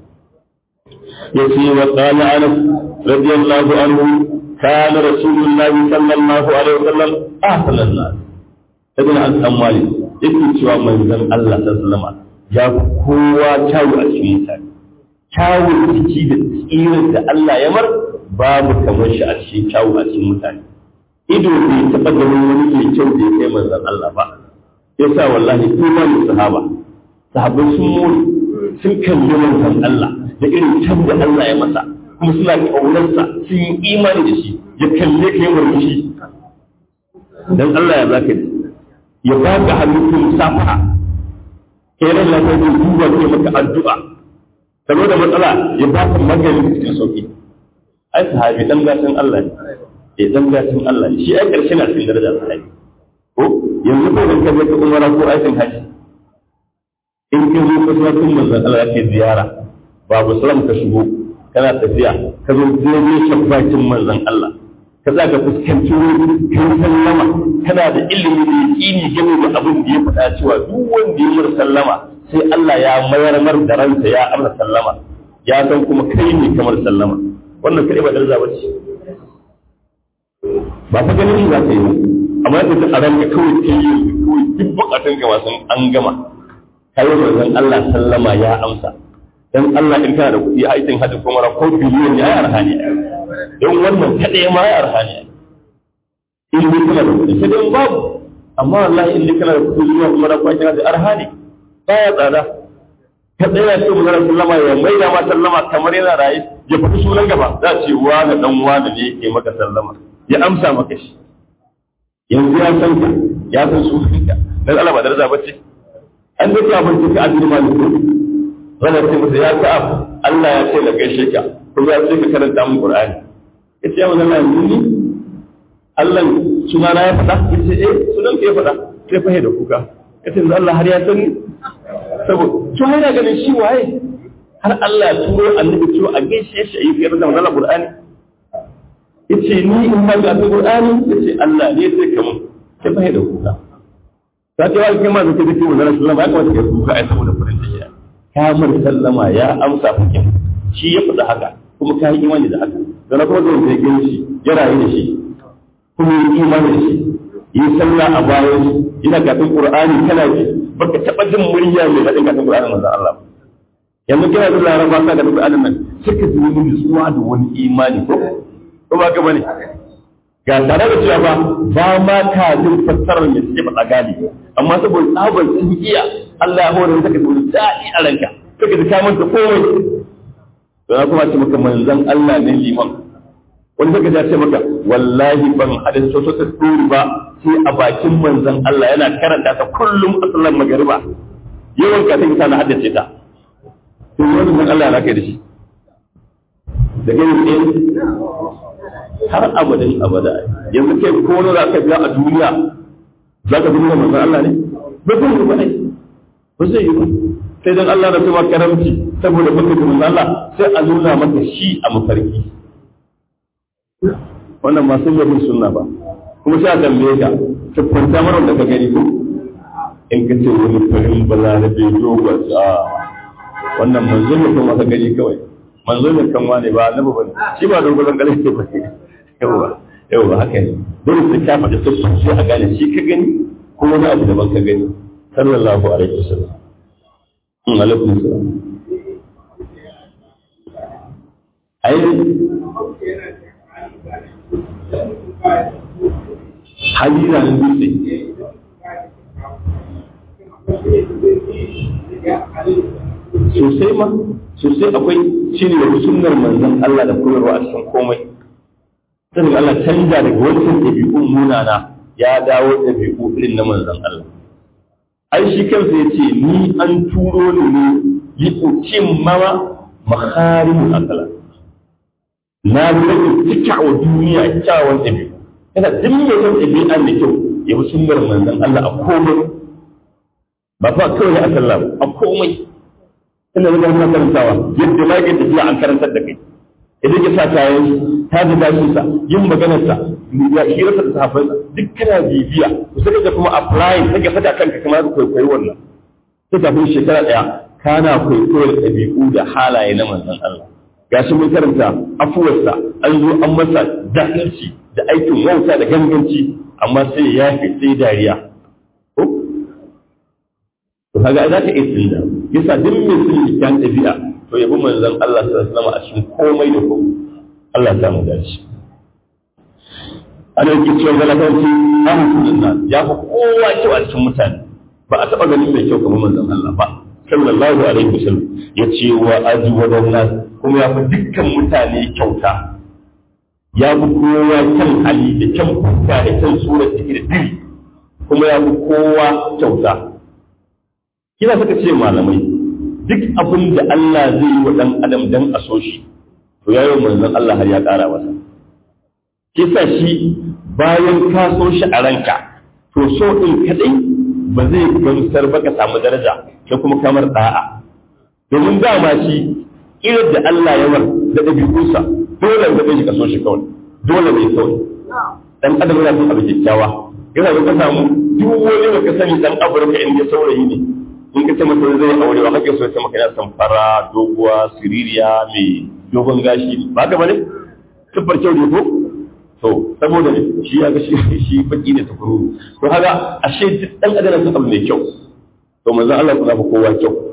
yace wa qala anas radiyallahu anhu kana rasulullah sallallahu alaihi wasallam ahsanan nas ibn al-ammali yake cewa manzon Allah sallallahu alaihi ya kowa kyawu a cikin mutane kyawu ciki da tsirin da Allah ya mar babu kamar shi a cikin kyawu a cikin mutane ido bai taɓa ganin wani mai kyau da ya kai manzon Allah ba yasa wallahi imanin sahaba sahabbai sun mori sun kalli manzon Allah da irin can da Allah ya masa kuma suna kaunarsa sun yi imani da shi ya kalle ka yi murmushi dan Allah ya zaka ji ya baka hannu kun safa kai ran lafiya da duba ke maka addu'a karo da matsala ya baka magani cikin sauki ai sahabi dan gashin Allah ne eh dan gashin Allah ne shi ai karshe na cikin darajar sahabi ko yanzu ko in ka je ka umara ko aikin haji in ka zo masallacin manzon Allah yake ziyara babu salam ka shigo kana tafiya ka zo daidai shabbakin manzon Allah ka za ka fuskanci wuri kan sallama kana da ilimi da yaƙini game da abin da ya faɗa cewa duk wanda ya mura sallama sai Allah ya mayar mar da ransa ya amsa sallama ya san kuma kai ne kamar sallama wannan kai ba daraja ba ce ba fa ganin shi za ka yi ba amma yadda a ranka kawai ta yi kawai duk bukatun ka wasan an gama kai manzon Allah sallama ya amsa dan Allah in kana da kuɗi a aikin hajji kuma ko biliyon ya yi arha ne don wannan kaɗai ma ya arha ne in dai kana da kuɗi sai dai babu amma wallahi in dai kana da kuɗi zuwa kuma da kwakin hajji arha ne baya tsada ka tsaya ce mu zara sallama ya mai da ma sallama kamar yana raye ya faɗi sunan gaba za ce wani dan wani ne yake maka sallama ya amsa maka shi yanzu ya san ka ya san sunanka dan Allah ba daraja bace an da ka barci ka addini ma ne wanda ce masa ya ka Allah ya ce da gaishe ka kuma ya ce ka karanta mun Qur'ani yace ya wannan Allah ni Allah sunana ya faɗa yace eh sunan ka ya faɗa sai fa da kuka yace Allah har ya sani saboda to yana ganin shi waye har Allah ya turo annabi cewa a gaishe shi ayi kai da wannan Qur'ani yace ni in ba ga Qur'ani yace Allah ne sai kamun sai fa da kuka ta ce wa kai ma zai ce wannan sallama ya kamata ka kuka ai saboda farin ciki ka mar sallama ya amsa hukin shi ya faɗa haka kuma ka yi imani da haka dan kuma zai sai gani shi ya rayu da shi kuma yi imani da shi yi sallah a bayan shi ina kafin Qur'ani kana ji baka taba jin murya mai daɗin kafin Qur'ani manzon Allah yanzu kina da laraba ka da Qur'anin nan suka ji wani nutsuwa da wani imani ko ko ba ka bane ga tare da cewa ba ba ma ka jin fassarar me suke faɗa gali amma saboda tsabar sun iya Allah ya hore maka da daɗi a ranka kaka ji ka manta komai don kuma ce maka manzon Allah ne liman wani saka ya ce maka wallahi ban hada soso ta turi ba sai a bakin manzon Allah yana karanta ta kullum a sallar magariba yawan ka sai na haddace ta to wani manzon Allah na kai da shi da gani tsaye har abadan abada yanzu kai ko wani za ka biya a duniya za ka duniya manzon Allah ne ba zai yi ba ai ba zai yi ba sai dan Allah da kuma karamci saboda baka da manzon Allah sai a nuna maka shi a mafarki wannan ma sun yi sunna ba kuma sai a tambaye ka ta kwanta mara da ka gani ko in ka ce wani farin balarabe dogon a wannan manzo ne kuma ka gani kawai manzo ne kan wane ba annabi bane shi ba dogon kalin ke ba yawa yawa haka ne dole sai ka faɗi sassu sai a gane shi ka gani ko wani abu daban ka gani sallallahu alaihi wasallam in alaikum salam ai hadira na dutse sosai ma sosai akwai shine da sunnar manzon Allah da koyarwa a cikin komai sai Allah canja daga wancan ɗabi'un munana ya dawo ɗabi'u irin na manzon Allah ai shi kansa ya ce ni an turo ni ne yi ukim mama makarimu akala na rage cika wa duniya kyawun ɗabi'u yana duk mai son ɗabi'a mai kyau ya bi sunnar manzon Allah a komai ba fa kawai a sallah a komai ina da wannan karantawa yadda ma yake tafiya an karantar da kai idan ya sa kayan ta ji dashi sa yin maganar sa ya hira sa da sahabbai duk kana bibiya to sai ka kuma apply sai ka saka kanka kamar ka kwaikwayi wannan sai kafin shekara daya kana kwaikwayo da ɗabi'u da halaye na manzon Allah gashi mun karanta afuwarsa an zo an masa jahilci da aikin wauta da ganganci amma sai ya fi sai dariya to kaga za ka iya tsinda yasa duk mai sun yi kyan ɗabi'a to yabi manzon Allah sallallahu alaihi wasallam a cikin komai da komai Allah ya samu dace ana yake cewa galabanci ahmadu nan ya fi kowa kyau a cikin mutane ba a taɓa ganin mai kyau kamar manzon Allah ba sallallahu alaihi wasallam ya ce wa aji wa nas kuma ya fi dukkan mutane kyauta ya fi kowa kyan hali da kyan fuska da kyan sura da da diri kuma ya fi kowa kyauta kina suka ce malamai duk abin da Allah zai yi wa ɗan adam dan a so shi to ya yi manzon Allah har ya ƙara masa kisa shi bayan ka so shi a ranka to so ɗin kaɗai ba zai gamsar ba ka samu daraja da kuma kamar ɗa'a domin dama shi irin da Allah ya war da ɗabi'unsa dole da shi ka so shi kawai dole ne kawai dan adam yana son abu kyakkyawa yana da ka samu duk wani da ka sani dan Afirka in ya saurayi ne in ka ce masa zai aure ba kake so ya ce maka yana son fara doguwa siririya mai dogon gashi ba ka bane tabbar kyau ne ko to saboda ne shi ya ga shi shi baki ne tukuru to haka ashe duk dan adam sun abu mai kyau to manzo Allah kuma fa kowa kyau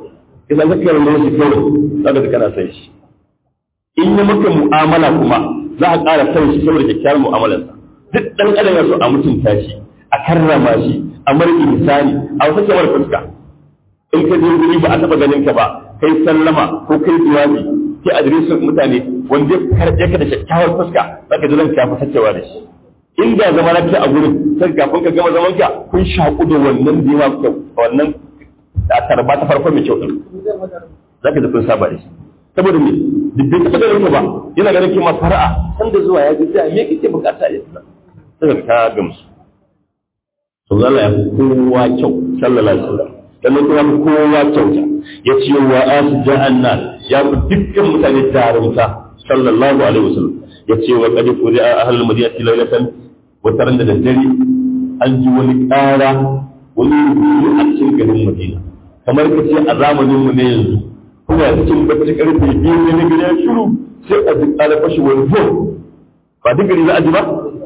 idan ka kai shi kawai zaka ji kana san shi in ya maka mu'amala kuma za a ƙara san shi saboda kyakkyawar mu'amalarsa duk ɗan adam ya so a mutunta shi a karrama shi a marƙi misali a wata kyawar fuska in ka je guri ba a taɓa ganin ka ba kai sallama ko kai jawabi kai adireshin mutane wanda ya karɓe ka da kyakkyawar fuska za ka ji ranka ya fi sacewa da shi in da zama na a gurin sai kafin ka gama zaman ka kun shaƙu da wannan da yawa kyau wannan da tarba ta farko mai kyau din za ka ji kun saba da shi saboda me duk bai taɓa ganin ka ba yana ganin kima fara'a san da zuwa ya ji sai me kake bukata ya tsaya sai ka gamsu to Allah ya kowa kyau sallallahu alaihi wasallam sannan kuma kowa kyauta ya ce wa asu ja'annan ya fi dukkan mutane jarumta sallallahu alaihi wasallam ya ce wa qad furi'a ahlul madinati laylatan wa taran da daddare an ji wani ƙara wani rubutu a cikin garin Madina kamar ka ce a zamanin mu ne yanzu kuma cikin bacci karfe biyu ne na gari ya shiru sai a ji ƙara fashi wani zo ba duk gari za a ji ba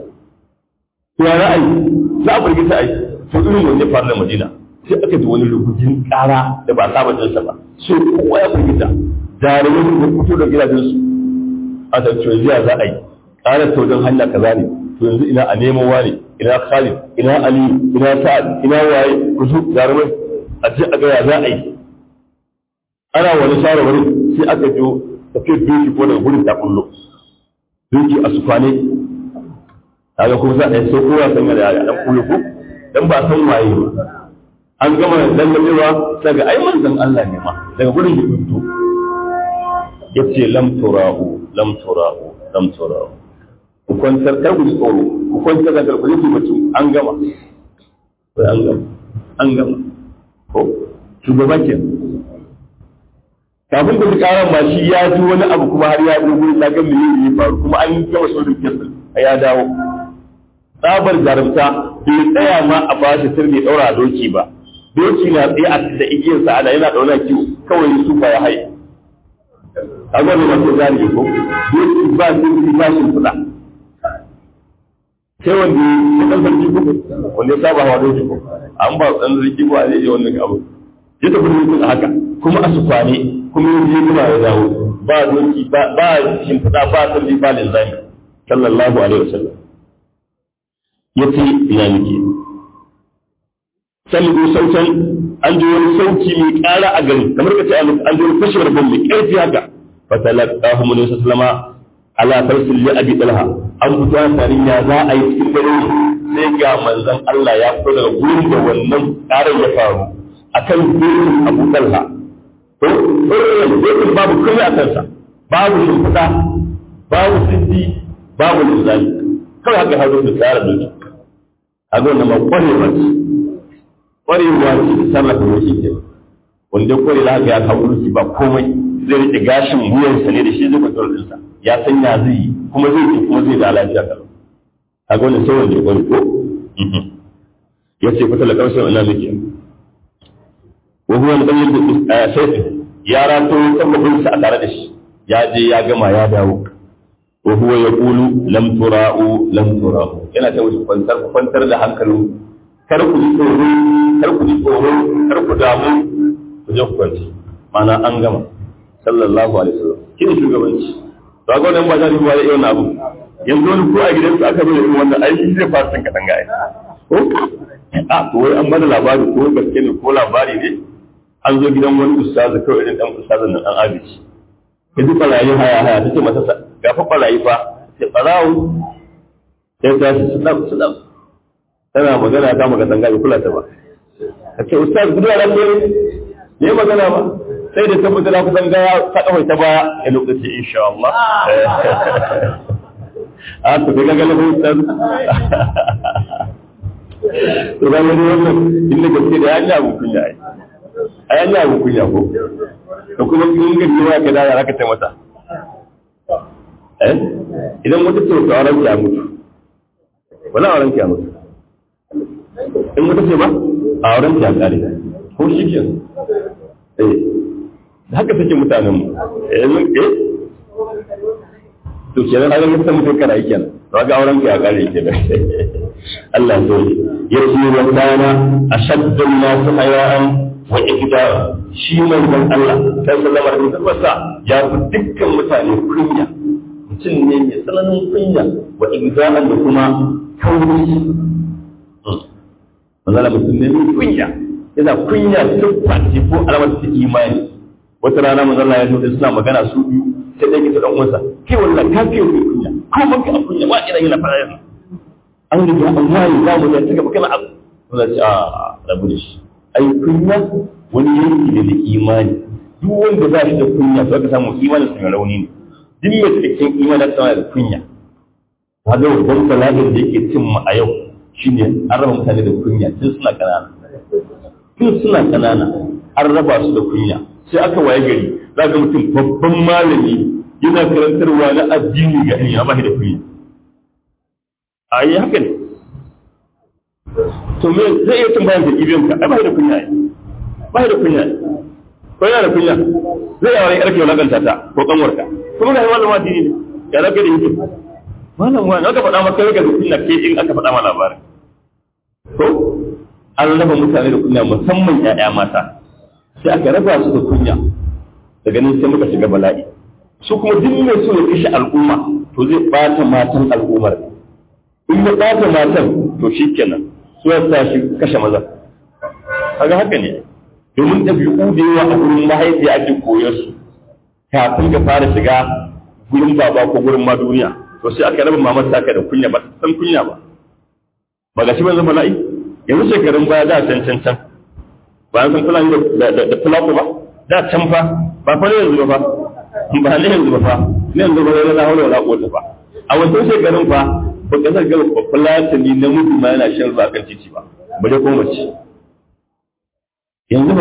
ya ra'ayi za a burgita ai to irin wanda ya faru da Madina sai aka ji wani rubutun ƙara da ba saba jinsa ba sai kowa ya firgita jarumai da fito da gidajensu a tattalin jiya za a yi ƙara ta wajen hanya kaza ne to yanzu ina a nemo wani ina khalid ina ali ina sa'ad ina waye ku su jarumai a ce a ga ya za a yi ana wani shawarwari sai aka jo tafiyar doki ko daga gurin ta kullo doki a sufane kaga kuma za a yi sai kowa san da ya dan kullu ko dan ba san waye ba an gama lallabewa daga ai manzon Allah ne ma daga gurin da fito yace lam tura'u lam tura'u lam tura'u ku kwantar kar ku tsoro ku kwantar da karku yake mutum an gama sai an gama an gama ko shugaba ke kafin da karan ma shi ya ji wani abu kuma har ya zo gurin ya ga me ya faru kuma an gama sojin kesin ya dawo tsabar jarumta bai tsaya ma a bashi sirri daura doki ba doki na tsaye a da igiyar sa ana yana dauna kiwo kawai su ba ya haye a gwada masu zari ko doki ba sirri ba shi kuɗa sai wanda ya ɗan sarki ko wanda ya saba hawa doki ko an ba ɗan sarki ko a zai yi wannan abu ya tafi dokin haka kuma a su kwane kuma ya je kuma ya dawo ba doki ba shimfiɗa ba sirri ba linzami sallallahu alaihi wasallam ya ce ina nake salibu sautan an ji wani sauti mai ƙara a gari kamar ka ce an ji wani fashewar bom mai ƙarfi haka fatalaqahu mun sallama ala farsil li abi talha an fito sanin ya za a yi cikin dare sai ga manzon Allah ya fito daga gurin da wannan ƙarar ya faru akan gurin Abu Talha to gurin babu komai a kansa babu shimfiɗa babu siddi babu linzali kawai haka hazo da tsara doki a ga wannan ma kwarewa ce kwarewa ce da sarrafa doki ke wanda ya kware da haka ya kawo doki ba komai zai rike gashin wuyansa ne da shi zai kwatar ɗinsa ya san ya zai yi kuma zai ci kuma zai da lafiya kalau a ga wannan sai wanda ya kware ko ya ce fata da ƙarshen ina muke wa huwa al-qayyid da sayfi ya rato sabbin sa a tare da shi ya je ya gama ya dawo wa huwa yaqulu lam tura'u lam tura'u yana ta wuce kwantar kwantar da hankali kar ku ji tsoro kar ku ji tsoro kar ku damu ku je ku kwanci mana an gama sallallahu alaihi wasallam kin shugabanci to ga wannan ba za ku wani irin abu yanzu wani ko a gidansu aka zo da irin wannan aiki zai fara san kadan gaya ko a to wai an bada labari ko gaske ne ko labari ne an zo gidan wani ustazu kawai irin dan ustazan nan an abici ya ji barayi haya haya ta ce masa ga fa barayi fa sai barawo sai ta shi su dam su dam tana magana ta maka tanga bai kula ta ba ka ce ustaz gudu ala ne ne magana ba sai da tabbata da kusan ga ta kawai ta baya ya lokaci insha Allah a to daga ga lafi ustaz to ga ne wannan inda gaske da ya ji abu kunya ai ai an yi abu kunya ko da kuma in ga cewa ka da zaka ta mata eh idan mutu ce to auren ki a mutu wala auren ki a mutu in mutu ce ba a auren ki a kare ko shi ke eh haka take mutanen mu eh mun eh to kenan an mutu mutum kana yi kenan to ga auren ki a kare kenan Allah ya yi ya ce wa kana ashaddu an-nas haya'an wa ikida shi manzon Allah sallallahu alaihi wasallam ya fi dukkan mutane kunya mutum ne mai tsananin kunya wa ikida da kuma kauri manzala mutum ne mai kunya yana kunya siffa ce ko alamar ta imani wata rana manzala ya zo da suna magana su biyu sai dai kita dan uwansa kai wallahi ka fiye mai kunya ko ban ka kunya wa ina yana fara yana an riga an waye za mu ya taka kana abu manzala ce a rabu da shi ai kunya wani yanki ne da imani duk wanda ba shi da kunya to ka samu imanin sa mai rauni ne duk mai cikakken imani da da kunya kaga babban bala'in da yake cin mu a yau shine an raba mutane da kunya tun suna kanana tun suna kanana an raba su da kunya sai aka waye gari za ga mutum babban malami yana karantarwa na addini ga ya ba da kunya a yi haka ne to me zai iya cin bayan da ibiyan ka ai ba da kunya ba da kunya ko yana da kunya zai yawa yarke wulakanta ta ko kanwarka kuma ga wannan addini ne ya rabe da yake malam wani aka faɗa maka yau ga kunya ke in aka faɗa ma labarin ko an raba mutane da kunya musamman ƴaƴa mata sai aka raba su da kunya daga nan sai muka shiga bala'i su kuma duk mai so ya kashe al'umma to zai ɓata matan al'ummar in ya ɓata matan to shi kenan su ya sa shi kashe maza kaga haka ne domin ɗabi'u da yawa a gurin mahaifiya ake koyar su kafin ka fara shiga gurin baba ko gurin ma duniya to sai aka raba mamar taka da kunya ba san kunya ba ba ga shi ban zama la'i yanzu shekarun baya da can can can ba an san fulani da da fulako ba da can fa ba fa ne yanzu ba ba ne yanzu ba fa ne yanzu ba ne na haula wala quwwata fa a wancan shekarun fa ba kasar ga ba fulatani na mutu ma yana shan ruwa kan titi ba ba dai ko mace yanzu ba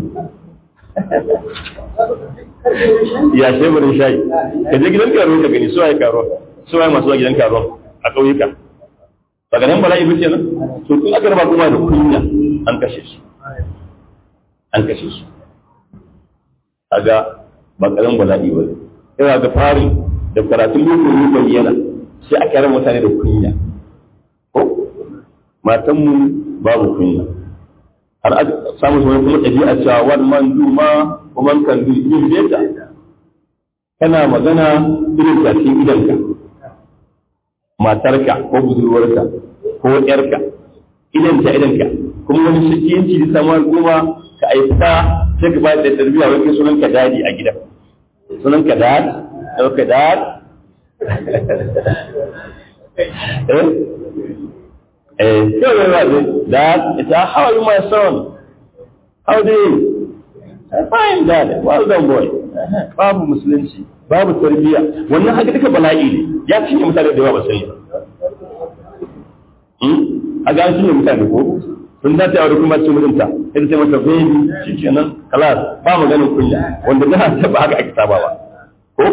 ya shebarin shayi ka je gidan karo ka gani suwaye karo suwaye masu zuwa gidan karo a ƙauyuka ba ga nan bala'i ba kenan to kun aka raba kuma da kunya an kashe su an kashe su kaga ba karamin bala'i ba ina ga farin da karatun boko ne bayyana sai aka raba mutane da kunya ko matanmu babu kunya har aka samu wani kuma ɗabi'a cewa wani man duma kuma kan du yin beta kana magana irin zafin idanka matarka ko budurwarka ko ƴarka idanta idanka kuma wani shakiyanci da samu al'umma ka aika sai ka bayar da tarbiyya wani sunan ka dadi a gida sunan ka dad ko ka dad eh eh sai wani wazi dad ita how are you my son how do you fine dad well done boy babu musulunci babu tarbiyya wannan haka duka bala'i ne ya cinye mutane da yawa ba sani a ga cinye mutane ko sun dace a kuma cin mutunta ita ce mata baby shikenan kalas ba maganin kunya wanda da ta ba haka ake saba ba ko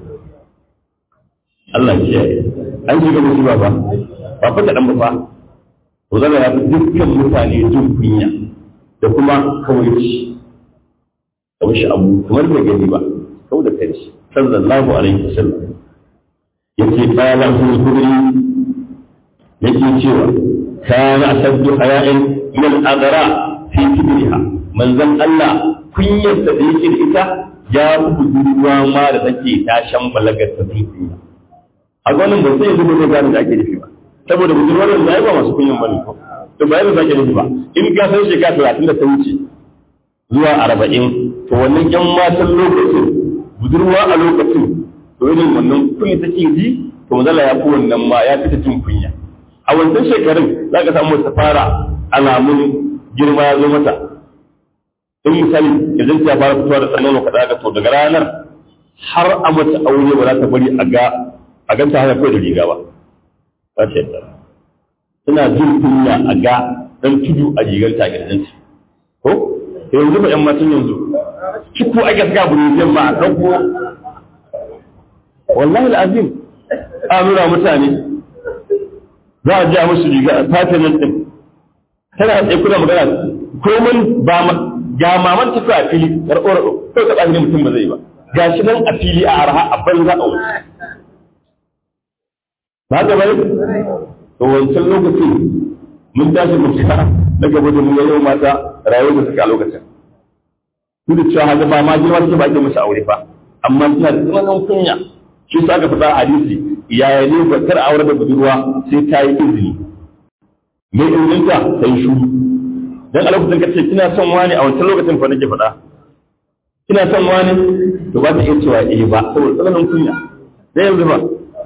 Allah ya kiyaye an shiga musiba ba ba fa kadan ba fa to zalla ya fi dukkan mutane jin kunya da kuma kawaici kamar shi abu kamar bai gani ba kau da kai sallallahu alaihi wasallam yace qala al-khudri yake cewa kana asaddu haya'in min al-adra fi kibriha manzon Allah kunyar da yake da ita ya budurwa ma da take tashan balagar ta kunya a gwanin ba sai zuwa gane da ake nufi ba saboda budurwar da ba masu kunyan bane ko to ba yadda zake nufi ba in ka san shekara 30 da ta wuce zuwa 40 to wannan yan matan lokacin budurwa a lokacin to irin wannan kunya take ji to mazala ya fi wannan ma ya fita jin kunya a wancan shekarun za ka samu ta fara alamun girma ya zo mata in misali idan ta fara fitowa da tsanon ka daga to daga ranar har a mata aure ba za ta bari a ga a ganta haka kawai da riga ba za ta yadda tana jin kunya a ga dan tudu a rigar ta gidanci ko yanzu ba yan matan yanzu kiku ake saka burujen ma a ɗauko wallahi al'azim a nuna mutane za a ja musu riga a tafiyan nan ɗin tana tsaye kuna magana komin ba ga maman tafi a fili raɗo raɗo kai ka ɗafi mutum ba zai ba ga shi nan a fili a arha a banza a wuce ba ga bai to wancan lokacin mun tashi mu fita na gaba da mun yau mata rayuwar da suka a lokacin duk da cewa haka ba ma girma suke ba ake musu aure fa amma suna da tsananin kunya shi su aka fita hadisi yaya ne ba kar aure da budurwa sai ta yi izini me izininta sai shuru dan a lokacin kace kina son wani a wancan lokacin fa nake faɗa kina son wani to ba ta iya cewa eh ba saboda tsananin kunya sai yanzu ba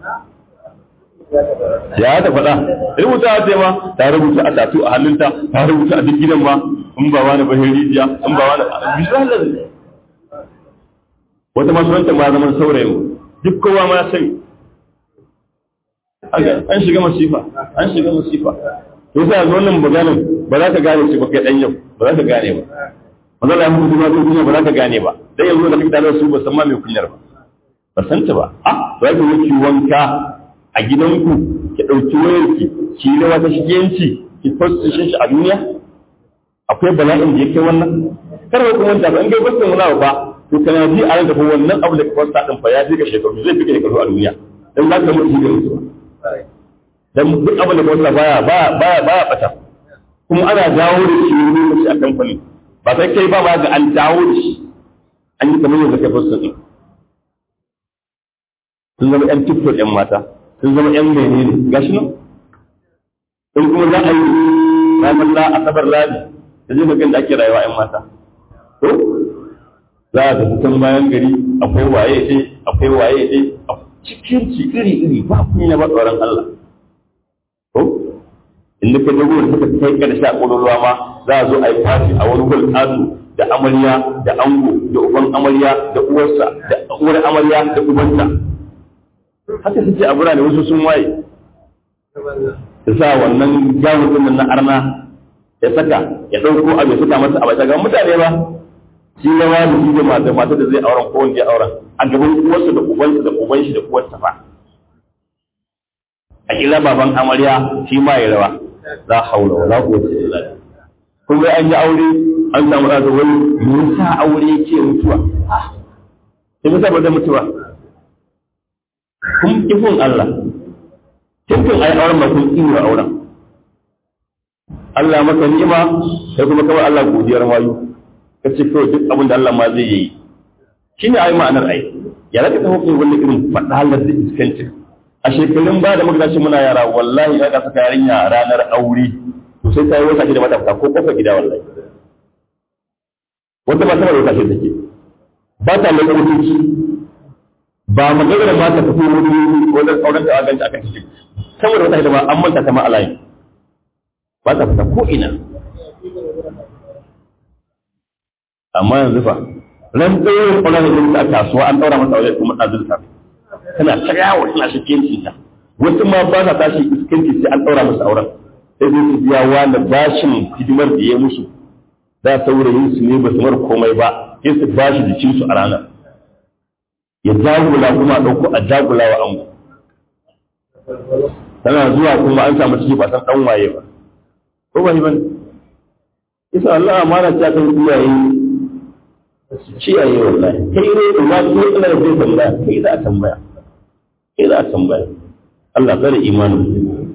ya ta faɗa rubuta a ce ma ta rubuta a tatu a hannunta ta rubuta a duk gidan ma in ba wani ba rijiya in ba wani bisalar wata masu wancan ma zaman saurayin duk kowa ma ya sani an shiga masifa an shiga masifa to sai ga wannan maganin ba za ka gane shi ba kai dan yau ba za ka gane ba manzo Allah ya mutu ma kunya ba za ka gane ba dan yanzu da kake tare su ba san ma mai kunyar ba ba san ta ba ah za ka yi wanka a gidanku ki dauki wayarki ki yi wata shigenci ki post shi a duniya akwai bala'in da yake wannan kar ka kuma ta an ga basin wani ba to kana ji a ranka fa wannan abu da ka post din fa ya fi ka shekaru zai fi ka shekaru a duniya dan za ka mutu da mutuwa dan duk abin da kawai baya baya baya baya bata kuma ana dawo da shi wani lokaci a kamfani ba sai kai ba ba ga an dawo da shi an yi kamar yadda kai fasa din sun zama yan tiktok yan mata sun zama yan menene gashi nan in kuma za a yi ranar la asabar rani da zai magana da ake rayuwa yan mata to za a tafi can bayan gari akwai waye ce akwai waye ce cikin ci iri iri ba kunya ba tsoron Allah ko inda ka dago da suka kai karshe a ƙololuwa ma za a zo a yi fati a wani gwal ƙato da amarya da ango da uban amarya da uwarsa da uwar amarya da ubanta haka suke a birane wasu sun waye da sa wannan jawo din na arna ya saka ya ɗauko abu ya saka masa a bata ga mutane ba shi rawa da shi da mata mata da zai auren ko wanda ya auren a gaban uwarsa da ubansa da uban shi da uwarsa fa a kira baban amarya shi ma ya rawa za haula wala quwwata illa billah kun ga an yi aure an samu da wani me yasa aure yake mutuwa me yasa ba da mutuwa kun kifin Allah tun ai auren ba kun ina auren Allah maka ni'ima sai kuma kawai Allah godiyar wayo kace kawai duk abin da Allah ma zai yi shine ai ma'anar ai ya raka ta hukun wani irin fadalar da iskancin a shekarun ba da muka muna yara wallahi ya kasa yarinya ranar aure to sai ta yi wata da mata ko kofar gida wallahi wata ba ta wata ce take ba ta mai mutunci ba maganar ma ta fito wani wajen auren ta ganta akan ciki saboda wata hidima an manta ta ma alayi ba ta fita ko ina amma yanzu fa ran tsayin kwanan da a kasuwa an daura masa wajen kuma ɗazurta tana ta yawo tana shikenci ta wasu ma ba sa tashi iskanci sai an ɗaura musu auren sai zai su biya wani bashin hidimar da ya musu da saurayin su ne ba su mar komai ba sai su bashi jikin su a ranar ya jagula kuma a ɗauko a jagula wa ango tana zuwa kuma an samu ciki ba san ɗan waye ba ko ba ba isa Allah amana ta kan iyaye ciyaye wallahi kai ne ba ko ina da zai tambaya kai za a tambaya kai za a tambaya Allah tsare imanin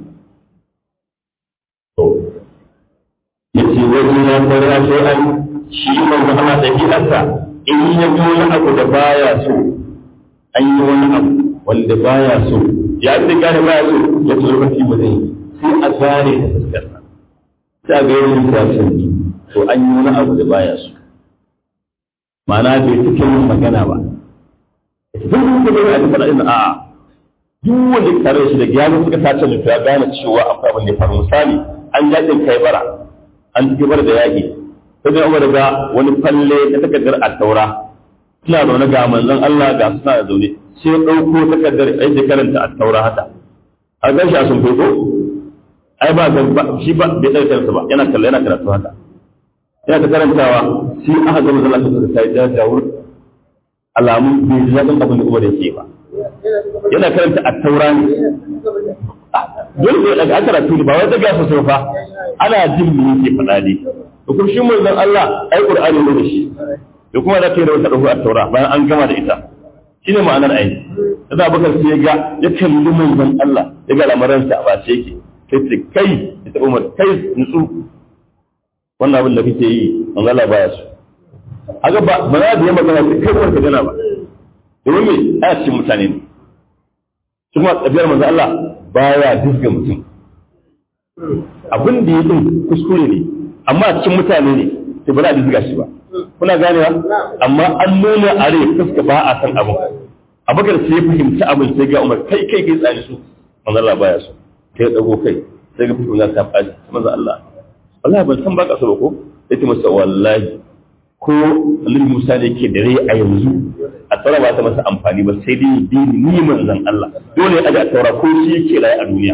to yace wajen ya fara sai an shi manzo Allah da gidansa in ya ga wani abu da baya so an yi wani abu wanda baya so ya fi gane baya so ya ci lokaci ba zai sai a gane da fuskarsa sai a ga yin lissafi to an yi wani abu da baya so ma'ana bai cike yin magana ba duk wanda bai a tafi da a duk wanda ya tare shi da gyara suka sace mutu ya gane cewa akwai abin da ya faru misali an yakin kai bara an ci bara da yaƙi sai da umar ga wani falle ta takardar a taura suna zaune ga manzon Allah ga suna da zaune sai ya ɗauko takardar ai da karanta a taura haka a gan shi a sun ko ai ba shi ba bai tsare kansa ba yana kalla yana karatu haka yana ta karantawa sai aka gama zalla ta ta yi jajawur alamun bai ji daɗin abin da umar yake ba yana karanta a taura ne dole ne daga karatu ne ba wai daga sosai fa ana jin me yake faɗa ne to kuma shi manzon Allah ai Qur'ani ne da shi da kuma da kai da wata dahu a taura bayan an gama da ita shine ma'anar ayi da Abubakar sai ya ga ya kalli manzon Allah ya ga lamaransa a bace yake sai ce kai ita Umar kai nutsu wannan abin da kake yi manzon Allah baya so haka ba ba za da yi magana sai kai ka gana ba domin me a cikin mutane ne kuma tsabiyar manzo Allah baya disga mutum abin da ya din kuskure ne amma a cikin mutane ne sai ba za a disga shi ba kuna ganewa amma an nuna a rai fuska ba a san abin abakar sai ya fahimci abin sai ga umar kai kai kai tsani su manzo Allah baya so sai ya dago kai sai ga fuska za ta faɗi manzo Allah wallahi ban san ba ka so ba ko yace masa wallahi ko Annabi Musa ne ke da rai a yanzu a tsara ba ta masa amfani ba sai dai dini ni manzon Allah dole a ga taura ko shi yake rayu a duniya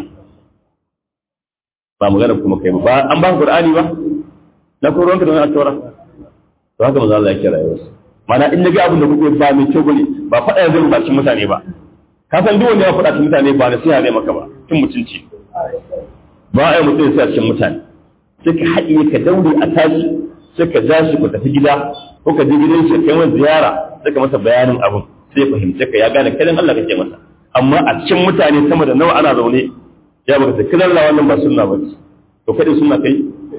ba magana kuma kai ba an ba Qur'ani ba na ko ruwanka da wani taura to haka manzon Allah yake rayuwa mana in naga abin da kuke ba mai kyau bane ba faɗa yanzu ba cikin mutane ba ka san duk wanda ya faɗa cikin mutane ba nasiha ne maka ba cin mutunci ba a yi mutum sai a cikin mutane sai ka haɗiye ka daure a tashi sai ka ja shi ku tafi gida ko ka je gidan shi kai masa ziyara sai ka masa bayanin abin sai fahimce ka ya gane kadan Allah kake masa amma a cikin mutane sama da nawa ana zaune ya baka sai kidan Allah wannan ba sunna ba to kadai sunna kai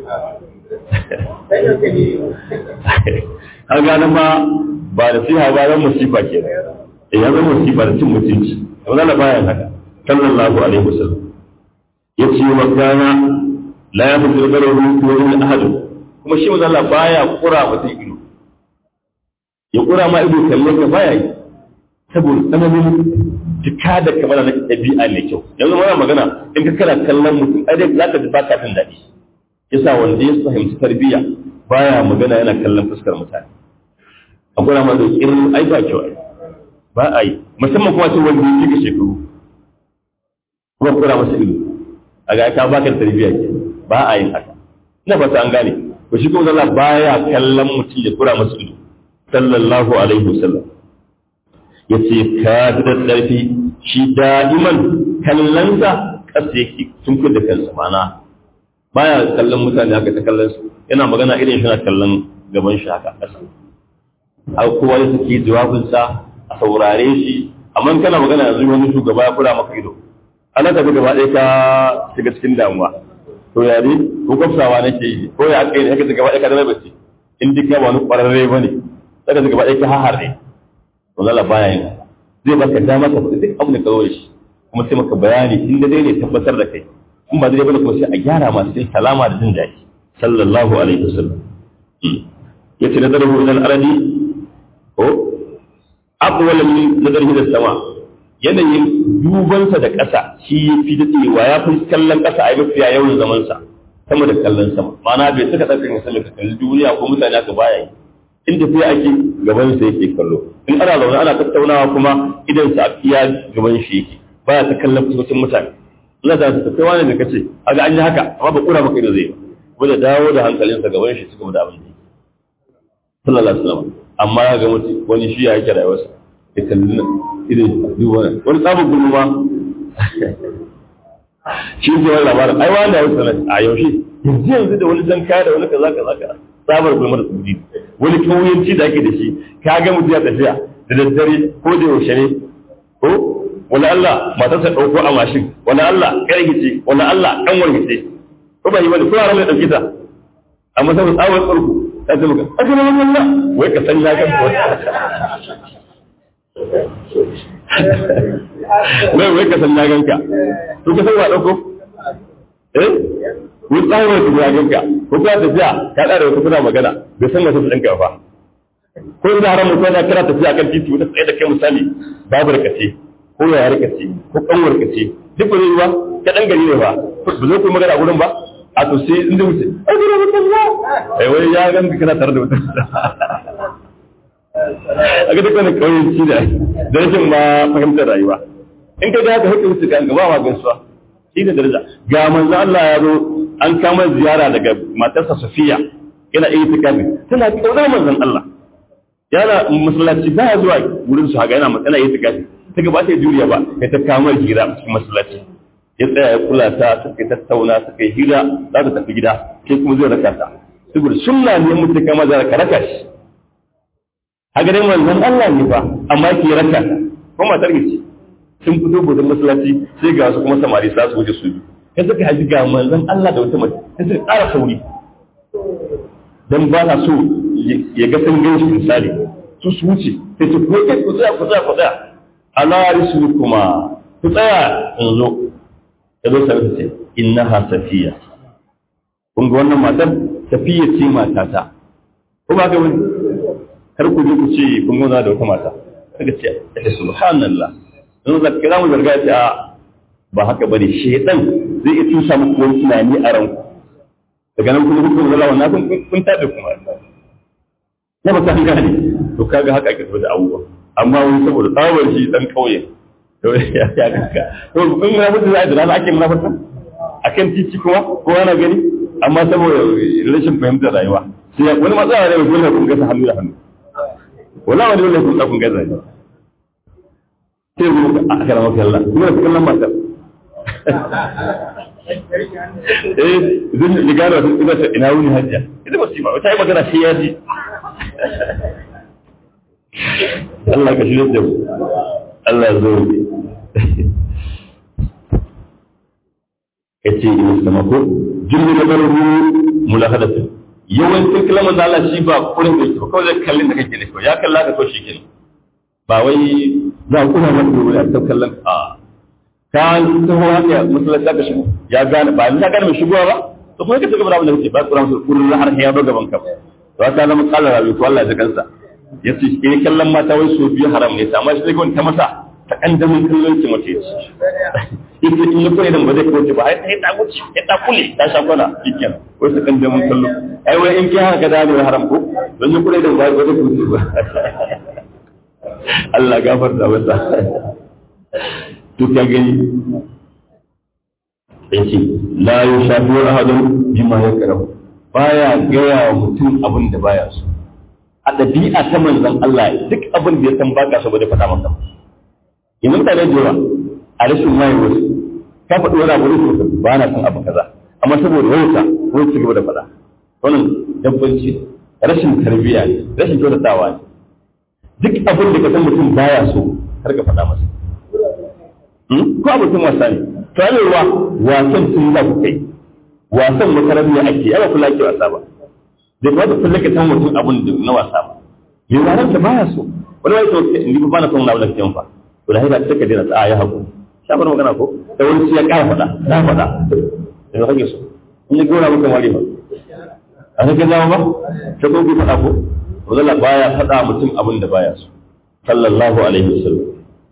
har gane ma ba da siha ba ran musifa ke da ya zama musifa da cin mutunci wannan na bayan haka sallallahu alaihi wasallam yace wa kana la yafidu garahu wa ahadun kuma shi manzo Allah baya kura mutum ido ya kura ma ido kalle ka baya yi saboda tsananin jika da kamar na ɗabi'a mai kyau yanzu mana magana in ka kana kallon mutum ai dai za ka ji baka jin daɗi yasa wanda ya fahimci tarbiyya baya magana yana kallon fuskar mutane a kura ma da irin ai ba kyau ai ba a yi musamman kuma ce wanda ya cika shekaru kuma kura masa ido a ga ka baka tarbiyya ke ba a yin haka ina fata an gane to shi kuma Allah baya kallon mutum ya kura masa ido sallallahu alaihi wasallam yace ka da tsarfi shi da'iman kallonsa kasa yake tun da kansa mana baya kallon mutane haka ta kallon su yana magana irin shi na kallon gaban shi haka kasa har kowa ya saki jawabinsa a saurare shi amma kana magana yanzu wani shugaba ya kura maka ido ana tafi gaba ɗaya ka shiga cikin damuwa to ya ne ko kwafsawa nake yi ko ya kai ne haka gaba ɗaya ka zama bace in duk ya wani ƙwararre ba ne saka gaba ɗaya ka hahar ne to zala baya yin zai baka dama ka faɗi duk abin da ka zo da shi kuma sai maka bayani in da dai ne tabbatar da kai in ba dai bane kuma sai a gyara masu cikin kalama da jin daɗi sallallahu alaihi wasallam yace nazaru ilal ardi ko aqwal min nazarihi da sama yanayin dubansa da ƙasa shi ya fi daɗewa ya fi kallon ƙasa a yi mafiya yawan zamansa sama da kallon sama ma'ana bai saka ɗaukar ya sallaka kalli duniya ko mutane aka baya yi in tafiya ake gaban sa yake kallo in ana zaune ana tattaunawa kuma idan sa iya gaban shi yake baya ta kallon fuskocin mutane ina da ta kai wani da kace aga an yi haka amma ba kura maka ido zai ba da dawo da hankalinsa gaban shi suka da abin da yake sallallahu alaihi wasallam amma ya ga mutum wani shi ya yake rayuwarsa ya kalli nan irin duba wani tsabin gulma ma shi ne wani labarin ai wanda ya sanar a yaushe yanzu yanzu da wani jan kaya da wani kaza kaza kaza tsabar gulma da tsudi wani kauyanci da ake da shi ka ga mutum ya tafiya da daddare ko da yaushe ne ko wani Allah matarsa ɗauko a mashin wani Allah ƙarfice wani Allah ɗan wargice ko ba yi wani kuma ran da ɗauki ta amma saboda tsawon tsarku ta ce maka aka ma Allah wai ka san ya kan wai wai ka san na ganka to ka san wa dauko eh wai tsawon ka ya ganka ko ka tafiya ka da da wata kuna magana bai san wata ɗanka ba ko ina haram ko na kira tafiya kan titi wata tsaye da kai misali babu rakace ko ya rakace ko kanwar kace duk ba zai ba ka dan gari ne ba ba zai ku magana gurin ba a to sai inda wuce ai gura mutum ya ai wai ya ganka kana tare da wata a ga duk wani kauyenci da da rashin ma fahimtar rayuwa in ka ga haka hukun su kan gaba ma gaisuwa shi da daraja ga manzo Allah ya zo an kama ziyara daga matarsa Safiya yana iya tikafi tana kaunar manzon Allah yana masallaci ba ya zuwa wurin su haka yana matsala iya tikafi ta gaba ta juriya ba ya ta kama hira cikin masallaci ya tsaya ya kula ta suka tattauna suka yi hira za ta tafi gida sai kuma zai raka ta saboda sunna ne mutum kama zai raka raka shi haka dai manzon Allah ne fa amma ke raka ta ko matar ce sun fito gudun masallaci sai ga su kuma samari sa su wuce su biyu sai suka haji ga manzon Allah da wata mace sai suka ƙara sauri dan ba na so ya ga sun gan shi misali su su wuce sai ce ko kai ku tsaya ku tsaya ku tsaya ala risukuma ku tsaya in zo ya zo sai ce innaha safiya kun ga wannan matar safiya ce matata ko ba ga wani kar ku je ku ce kun gona da wata mata kaga ce eh subhanallah in za ka mu zarga ta ba haka bane shedan zai iya tusa muku wani tunani a ranku daga nan kuma hukun zala wannan kun kun tabe kuma na ba ta gane to kaga haka ake da abubuwa amma wani saboda tsawar shi dan kauye to ya ya kanka to in na mutu zai da rana ake munafurta akan titi kuma ko ana gani amma saboda rashin fahimtar rayuwa sai wani matsala ne dole kun gasa hannu da hannu wala wani dole kun kun gasa ne sai mu a kana maka Allah kuma da kallon matar eh zan yi gano sun ina ta ina wuni hajja ita ba su ba ta yi magana sai ya ji Allah ka shirya da mu Allah ya zo ya ce ina sama ko jirgin da baro mulahadatu yawancin kalmar da Allah shi ba kurin da ba kawai zai kallin da kake da ya kalla ka to shi kenan ba wai za ku kuma mata gobe a cikin kallon a ka taho haka musulunci ka shigo ya gane ba ni ka gane mai shigowa ba to kuma ka cigaba da abin da kake ba kuran su kullun har ya ba gaban ka to ka zama kallon rabi ko Allah ya kansa yace eh kallon mata wai so biyu haram ne amma shi ta masa ta kandamin kallon ki mace ce in in ya kure da ba zai kawo ba ai sai ta wuce ya ta kule ta sha kwana shikken wai ta kandamin kallo ai wai in ki haka da ne haram ko don ya kure da ba zai kawo ba Allah gafarta masa to ka gani yace la yushafi ahadun bima yakrahu baya gaya wa mutum abin da baya so a ɗabi'a ta manzon Allah duk abin da ya san baka so ba zai faɗa maka in mutane da yawa a rashin waye wasu ka faɗi wani abu da ba na son abu kaza amma saboda wauta wani ci gaba da faɗa wannan dabbanci rashin tarbiyya ne rashin kyautatawa ne duk abin da ka san mutum baya so har ka faɗa masa ko abokin wasa ne tarewa wasan tun za ku kai wasan makarantar ake yawa kula ke wasa ba da ba da kullum ka san mutum abin da na wasa ba yi ranar ta baya so wani wani sauke in ba na son wani abu da kake fa to da haida take da ta ya haƙu shafar magana ko da wani ya ƙara faɗa na faɗa da ya kake so in ya gora maka wari ba a cikin zama ba ta ko ki faɗa ko wanda baya faɗa mutum abin da baya so sallallahu alaihi wasallam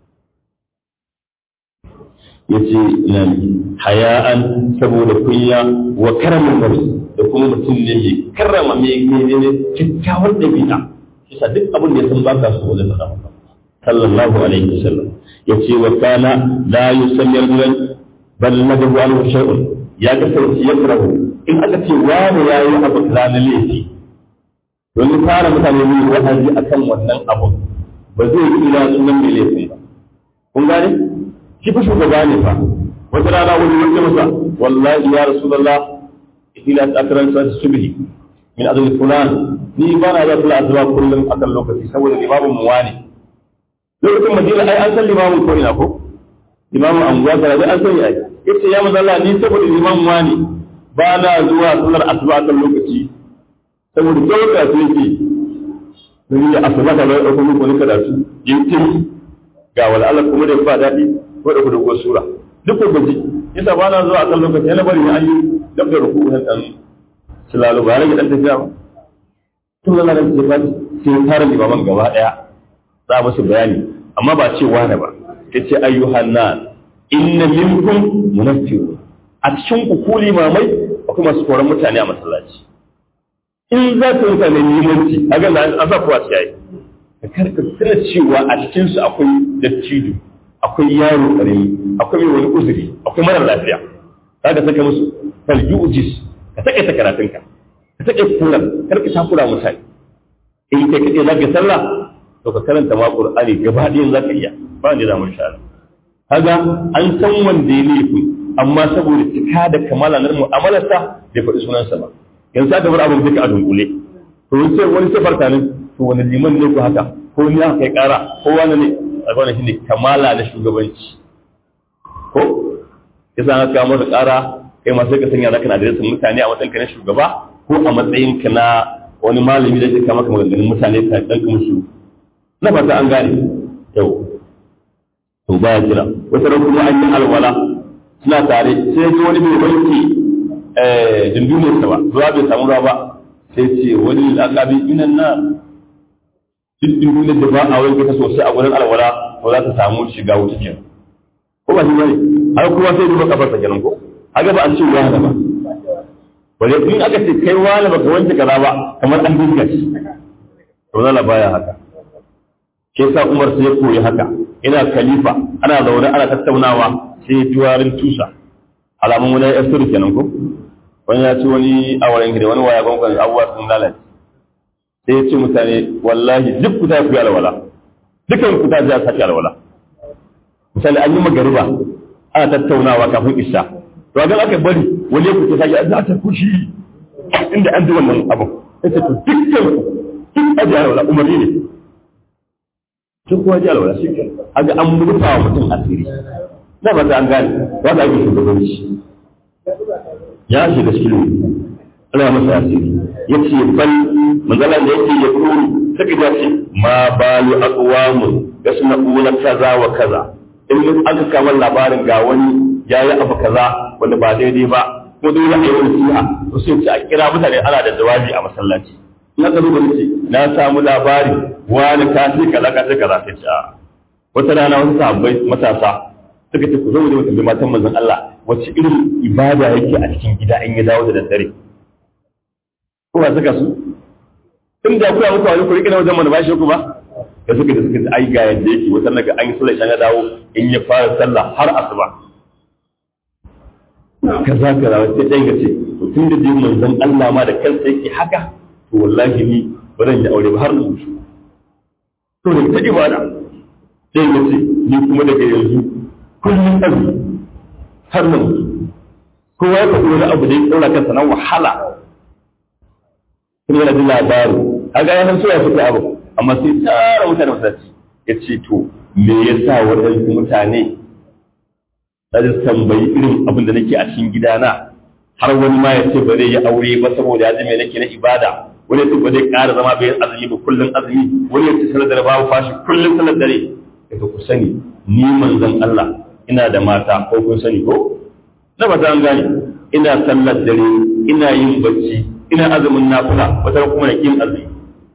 yace nan haya'an saboda kunya wa karamin nabi da kuma mutum ne mai karrama mai ne ne kyakkyawar dabi'a kisa duk abin da ya san baka so wajen faɗa maka sallallahu alaihi wasallam yace wa kana la yusalli rajulan bal nadahu anhu shay'un ya kasance ya karahu in aka ce wani yayi abu ranar laifi don fara mutane ne wa'azi akan wannan abun ba zai kira sunan mai laifin ba kun gane shi fa shugaba ne fa wata rana wani wanda masa wallahi ya rasulullah ila akran sa subhi min adl fulan ni ba na da kula azwa kullum akan lokaci saboda limamin mu wani lokacin madina ai an san limamin ko ina ko limamin anguwa da an sani ai yace ya manzo Allah ni saboda limamin wani ba na zuwa sallar asuba akan lokaci saboda kyauta su yake don yi asuba da bai ɗauko muku wani karatu yin tim ga wala Allah kuma da ba daɗi ko da kudu sura duk ko gaji yasa ba na zuwa a kan lokaci yana bari an yi dab da ruku na dan silalu ba rage dan tafiya ba to Allah da ce ba sai fara limaman gaba daya za musu bayani amma ba ce wani ba yace ayyuhan nas inna minkum munafiqun a cikin ku ku limamai akwai masu koran mutane a masallaci in za ka mutane limanci a ga an sa kuwa ciyayi ka karka tana cewa a cikinsu akwai dattijo akwai yaro ƙarami akwai mai wani uzuri akwai mara lafiya za ka saka musu falju ujis ka taƙaita karatunka ka taƙaita kuran kar ka takura mutane in kai kaɗai za ka sallah to ka karanta ma ƙur'ani gaba ɗayan za ka iya ba wanda za mu sha kaga an san wanda ya laifi amma saboda cika da kamala na mu'amalarsa bai faɗi sunansa ba yanzu aka bar abin duka a dunkule to sai wani sai farka ne to wani liman ne ko haka ko ni aka kai ƙara ko wani ne alfahari shi ne kamala na shugabanci ko ya sa aka masa ƙara kai ma sai ka sanya zaka na da mutane a matsayin ka na shugaba ko a matsayin ka na wani malami da ke kama maka maganganun mutane ka dan kuma su na fata an gane yau to baya jira wata ran kuma an yi alwala suna tare sai ji wani bai wanke dinduniyar sa ba zuwa bai samu ruwa ba sai ce wani lakabi minan na duk dinduniyar da ba a wanke ta sosai a gurin alwala ko za ta samu shiga wuta kenan ko ba shi bane har kuma sai duba kafarsa kenan ko haka ba an ce ruwa ba wanda in aka ce kai wani baka wanke kaza ba kamar an dinga shi to zala baya haka ke sa Umar sai ya koyi haka ina khalifa ana zaune ana tattaunawa sai ya juwarin tusa alamun wani ya suru kenan ko wani ya ci wani awarin gida wani waya gongon abubuwa sun lalace sai ya ce mutane wallahi duk ku ta fi alwala dukan ku ta ji a sake alwala misali an yi magariba ana tattaunawa kafin isha to ga aka bari wani ya kuce sake za ta kushi inda an ji wannan abu yace to dukkan duk aji alwala umarni ne duk kuwa ji alwala shi ke aga an rufa wa mutum asiri na ba ta an gane ba ta ake shugabanci ya shiga cikin ana masa asiri ya ce bal manzala da yake ya kuru suka ja ce ma balu aqwamun yasna'una kaza wa kaza in aka kama labarin ga wani ya yi abu kaza wanda ba daidai ba ko dole a yi wani siha to sai ce a kira mutane ana da jawabi a masallaci na ka zuba ce na samu labari wani ka ce kaza ka ce kaza sai ce a wata rana wasu sahabbai matasa suka ce ku zo mu tambayi matan manzon Allah wacce irin ibada yake a cikin gida in ya dawo da daddare ko ba suka su tun da kuwa muku wani ku rike na wajen mana ba shi ku ba da suka da suka ji ai ga yadda yake wata naga an yi sallah ya dawo in ya fara sallah har asuba kaza kaza sai dai ga ce to tun da dai manzon Allah ma da kansa yake haka to wallahi ni ba zan yi aure ba har na mutu to da ta ibada sai ga ce ni kuma daga yanzu kullum azumi har na mutu kowa ya faɗi wani abu da ya ɗaura kansa na wahala kuma yana jin labarin a ga yanan soya suka abu amma sai tsara mutane masallaci ya ce to me yasa waɗansu mutane na ji tambayi irin abin da nake a cikin gidana har wani ma ya ce ba zai yi aure ba saboda ya ji me nake na ibada wani ya ce ba zai ƙara zama bai azumi ba kullum azumi wani ya ce sanar da babu fashi kullum sanar dare ya ku sani ni manzon Allah ina da mata ko kun sani ko na ba an gane ina sallar dare ina yin bacci ina azumin nafila wata kuma na kin azumi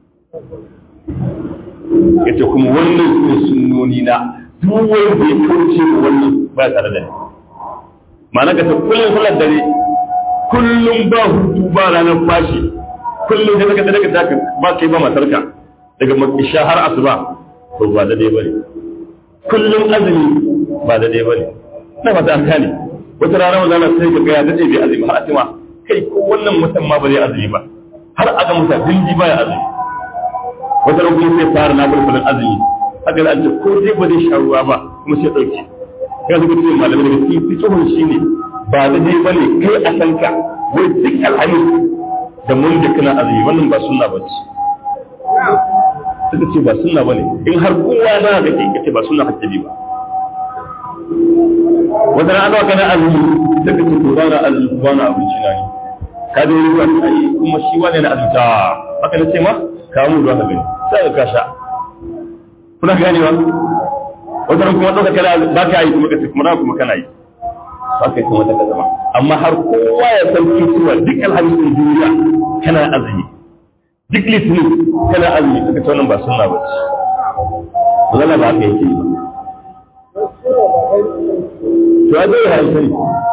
yace kuma wannan su sunnoni na duk wanda ya kauce wa wannan ba tare da ni ma'ana ka ta kullum sallar dare kullum ba hutu ba ranar fashi kullum da daga daga daga ba kai ba matarka daga isha har asuba to ba da dai bane kullum azumi ba da dai bane na fata an kane wata rana wanda sai ka ga ya dade bai azumi har atima kai ko wannan mutum ma ba zai azumi ba har aga mutum dinji ba ya azumi wata ran kuma sai fara na bulbulin azumi haka da an ce ko dai ba zai sha ruwa ba kuma sai dauke ya zuba ce malamai daga cikin fitohun shi ne ba da dai bane kai a san ka wai duk alhamis da mun da kana azumi wannan ba sunna ba ce suka ce ba sunna bane in har kowa na ga ke kace ba sunna hakki ba wata ran ana kana azumi suka ce to bana azumi ba na abinci na ne ka da ruwa ai kuma shi wani na azumta haka na ce ma ka mu ruwa ka gani sai ka sha kuna ganewa wata ran kuma ɗauka kana ba ka yi kuma ka kuma kuma kana yi ba ka yi kuma ta zama amma har kowa ya san cewa duk alhamisin duniya kana azumi duk litinin kana azumi suka ce wannan ba sunna ba ce zalla ba haka yake yi ba to a dole hankali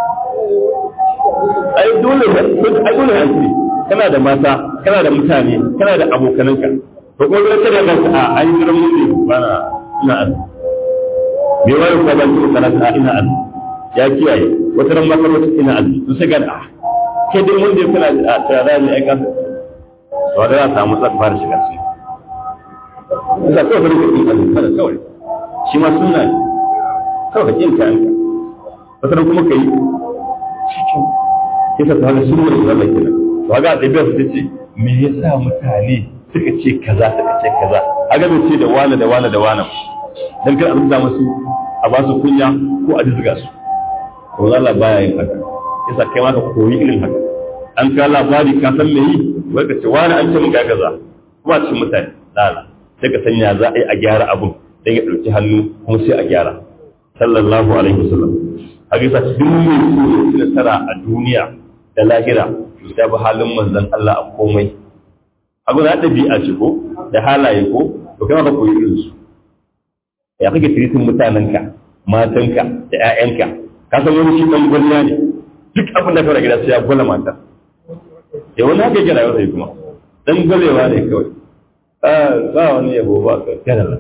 ai dole ai dole hankali kana da mata kana da mutane kana da abokananka to ko da kada ka a an yi ran mun ba na ina azumi bai wani kuma ban tuka kana ina azumi ya kiyaye wata ran maka wata ina azumi to sai ga a kai dai mun dai kuna a tsara ne ai kan to da ya samu tsaka fara shiga sai da kawai da kake azumi kada kawai shi ma sunna ne kawai kin ka anka wata ran kuma kai cikin kisa ta hana sunna da Allah kenan to ga da bai su ce me yasa mutane suka ce kaza suka ce kaza a ga ce da wani da wani da wani dan kar a rubuta musu a ba su kunya ko a dizga su to Allah baya yin haka yasa kai ma ka koyi irin haka an ka labari ka san me yi to wai ka ce wani an ce mun ga kaza kuma cikin mutane lala sai ka sanya za a yi a gyara abun dan ya ɗauki hannu kuma sai a gyara sallallahu alaihi wasallam hadisa duk mai so ya ci nasara a duniya da lahira to sai bi halin manzon Allah a komai abu na ɗabi'a ce ko da halaye ko to kai ma ka koyi irin su ya kake tiritin mutanenka matanka da 'ya'yanka ka san wani shi ɗan gwalla ne duk abin da kawai gida sai ya gwala mata ya wani haka yake rayuwa sai kuma dan gwalewa ne kawai ba wani yabo ba ka kana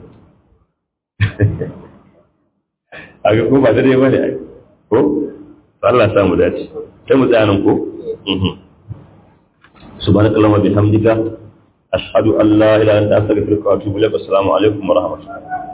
a ga ko ba da dai bane ko Allah samu dace sai mu tsaya nan ko subhanakallahumma bihamdika ashhadu an la ilaha illa anta astaghfiruka wa atubu ilaik assalamu alaikum wa rahmatullahi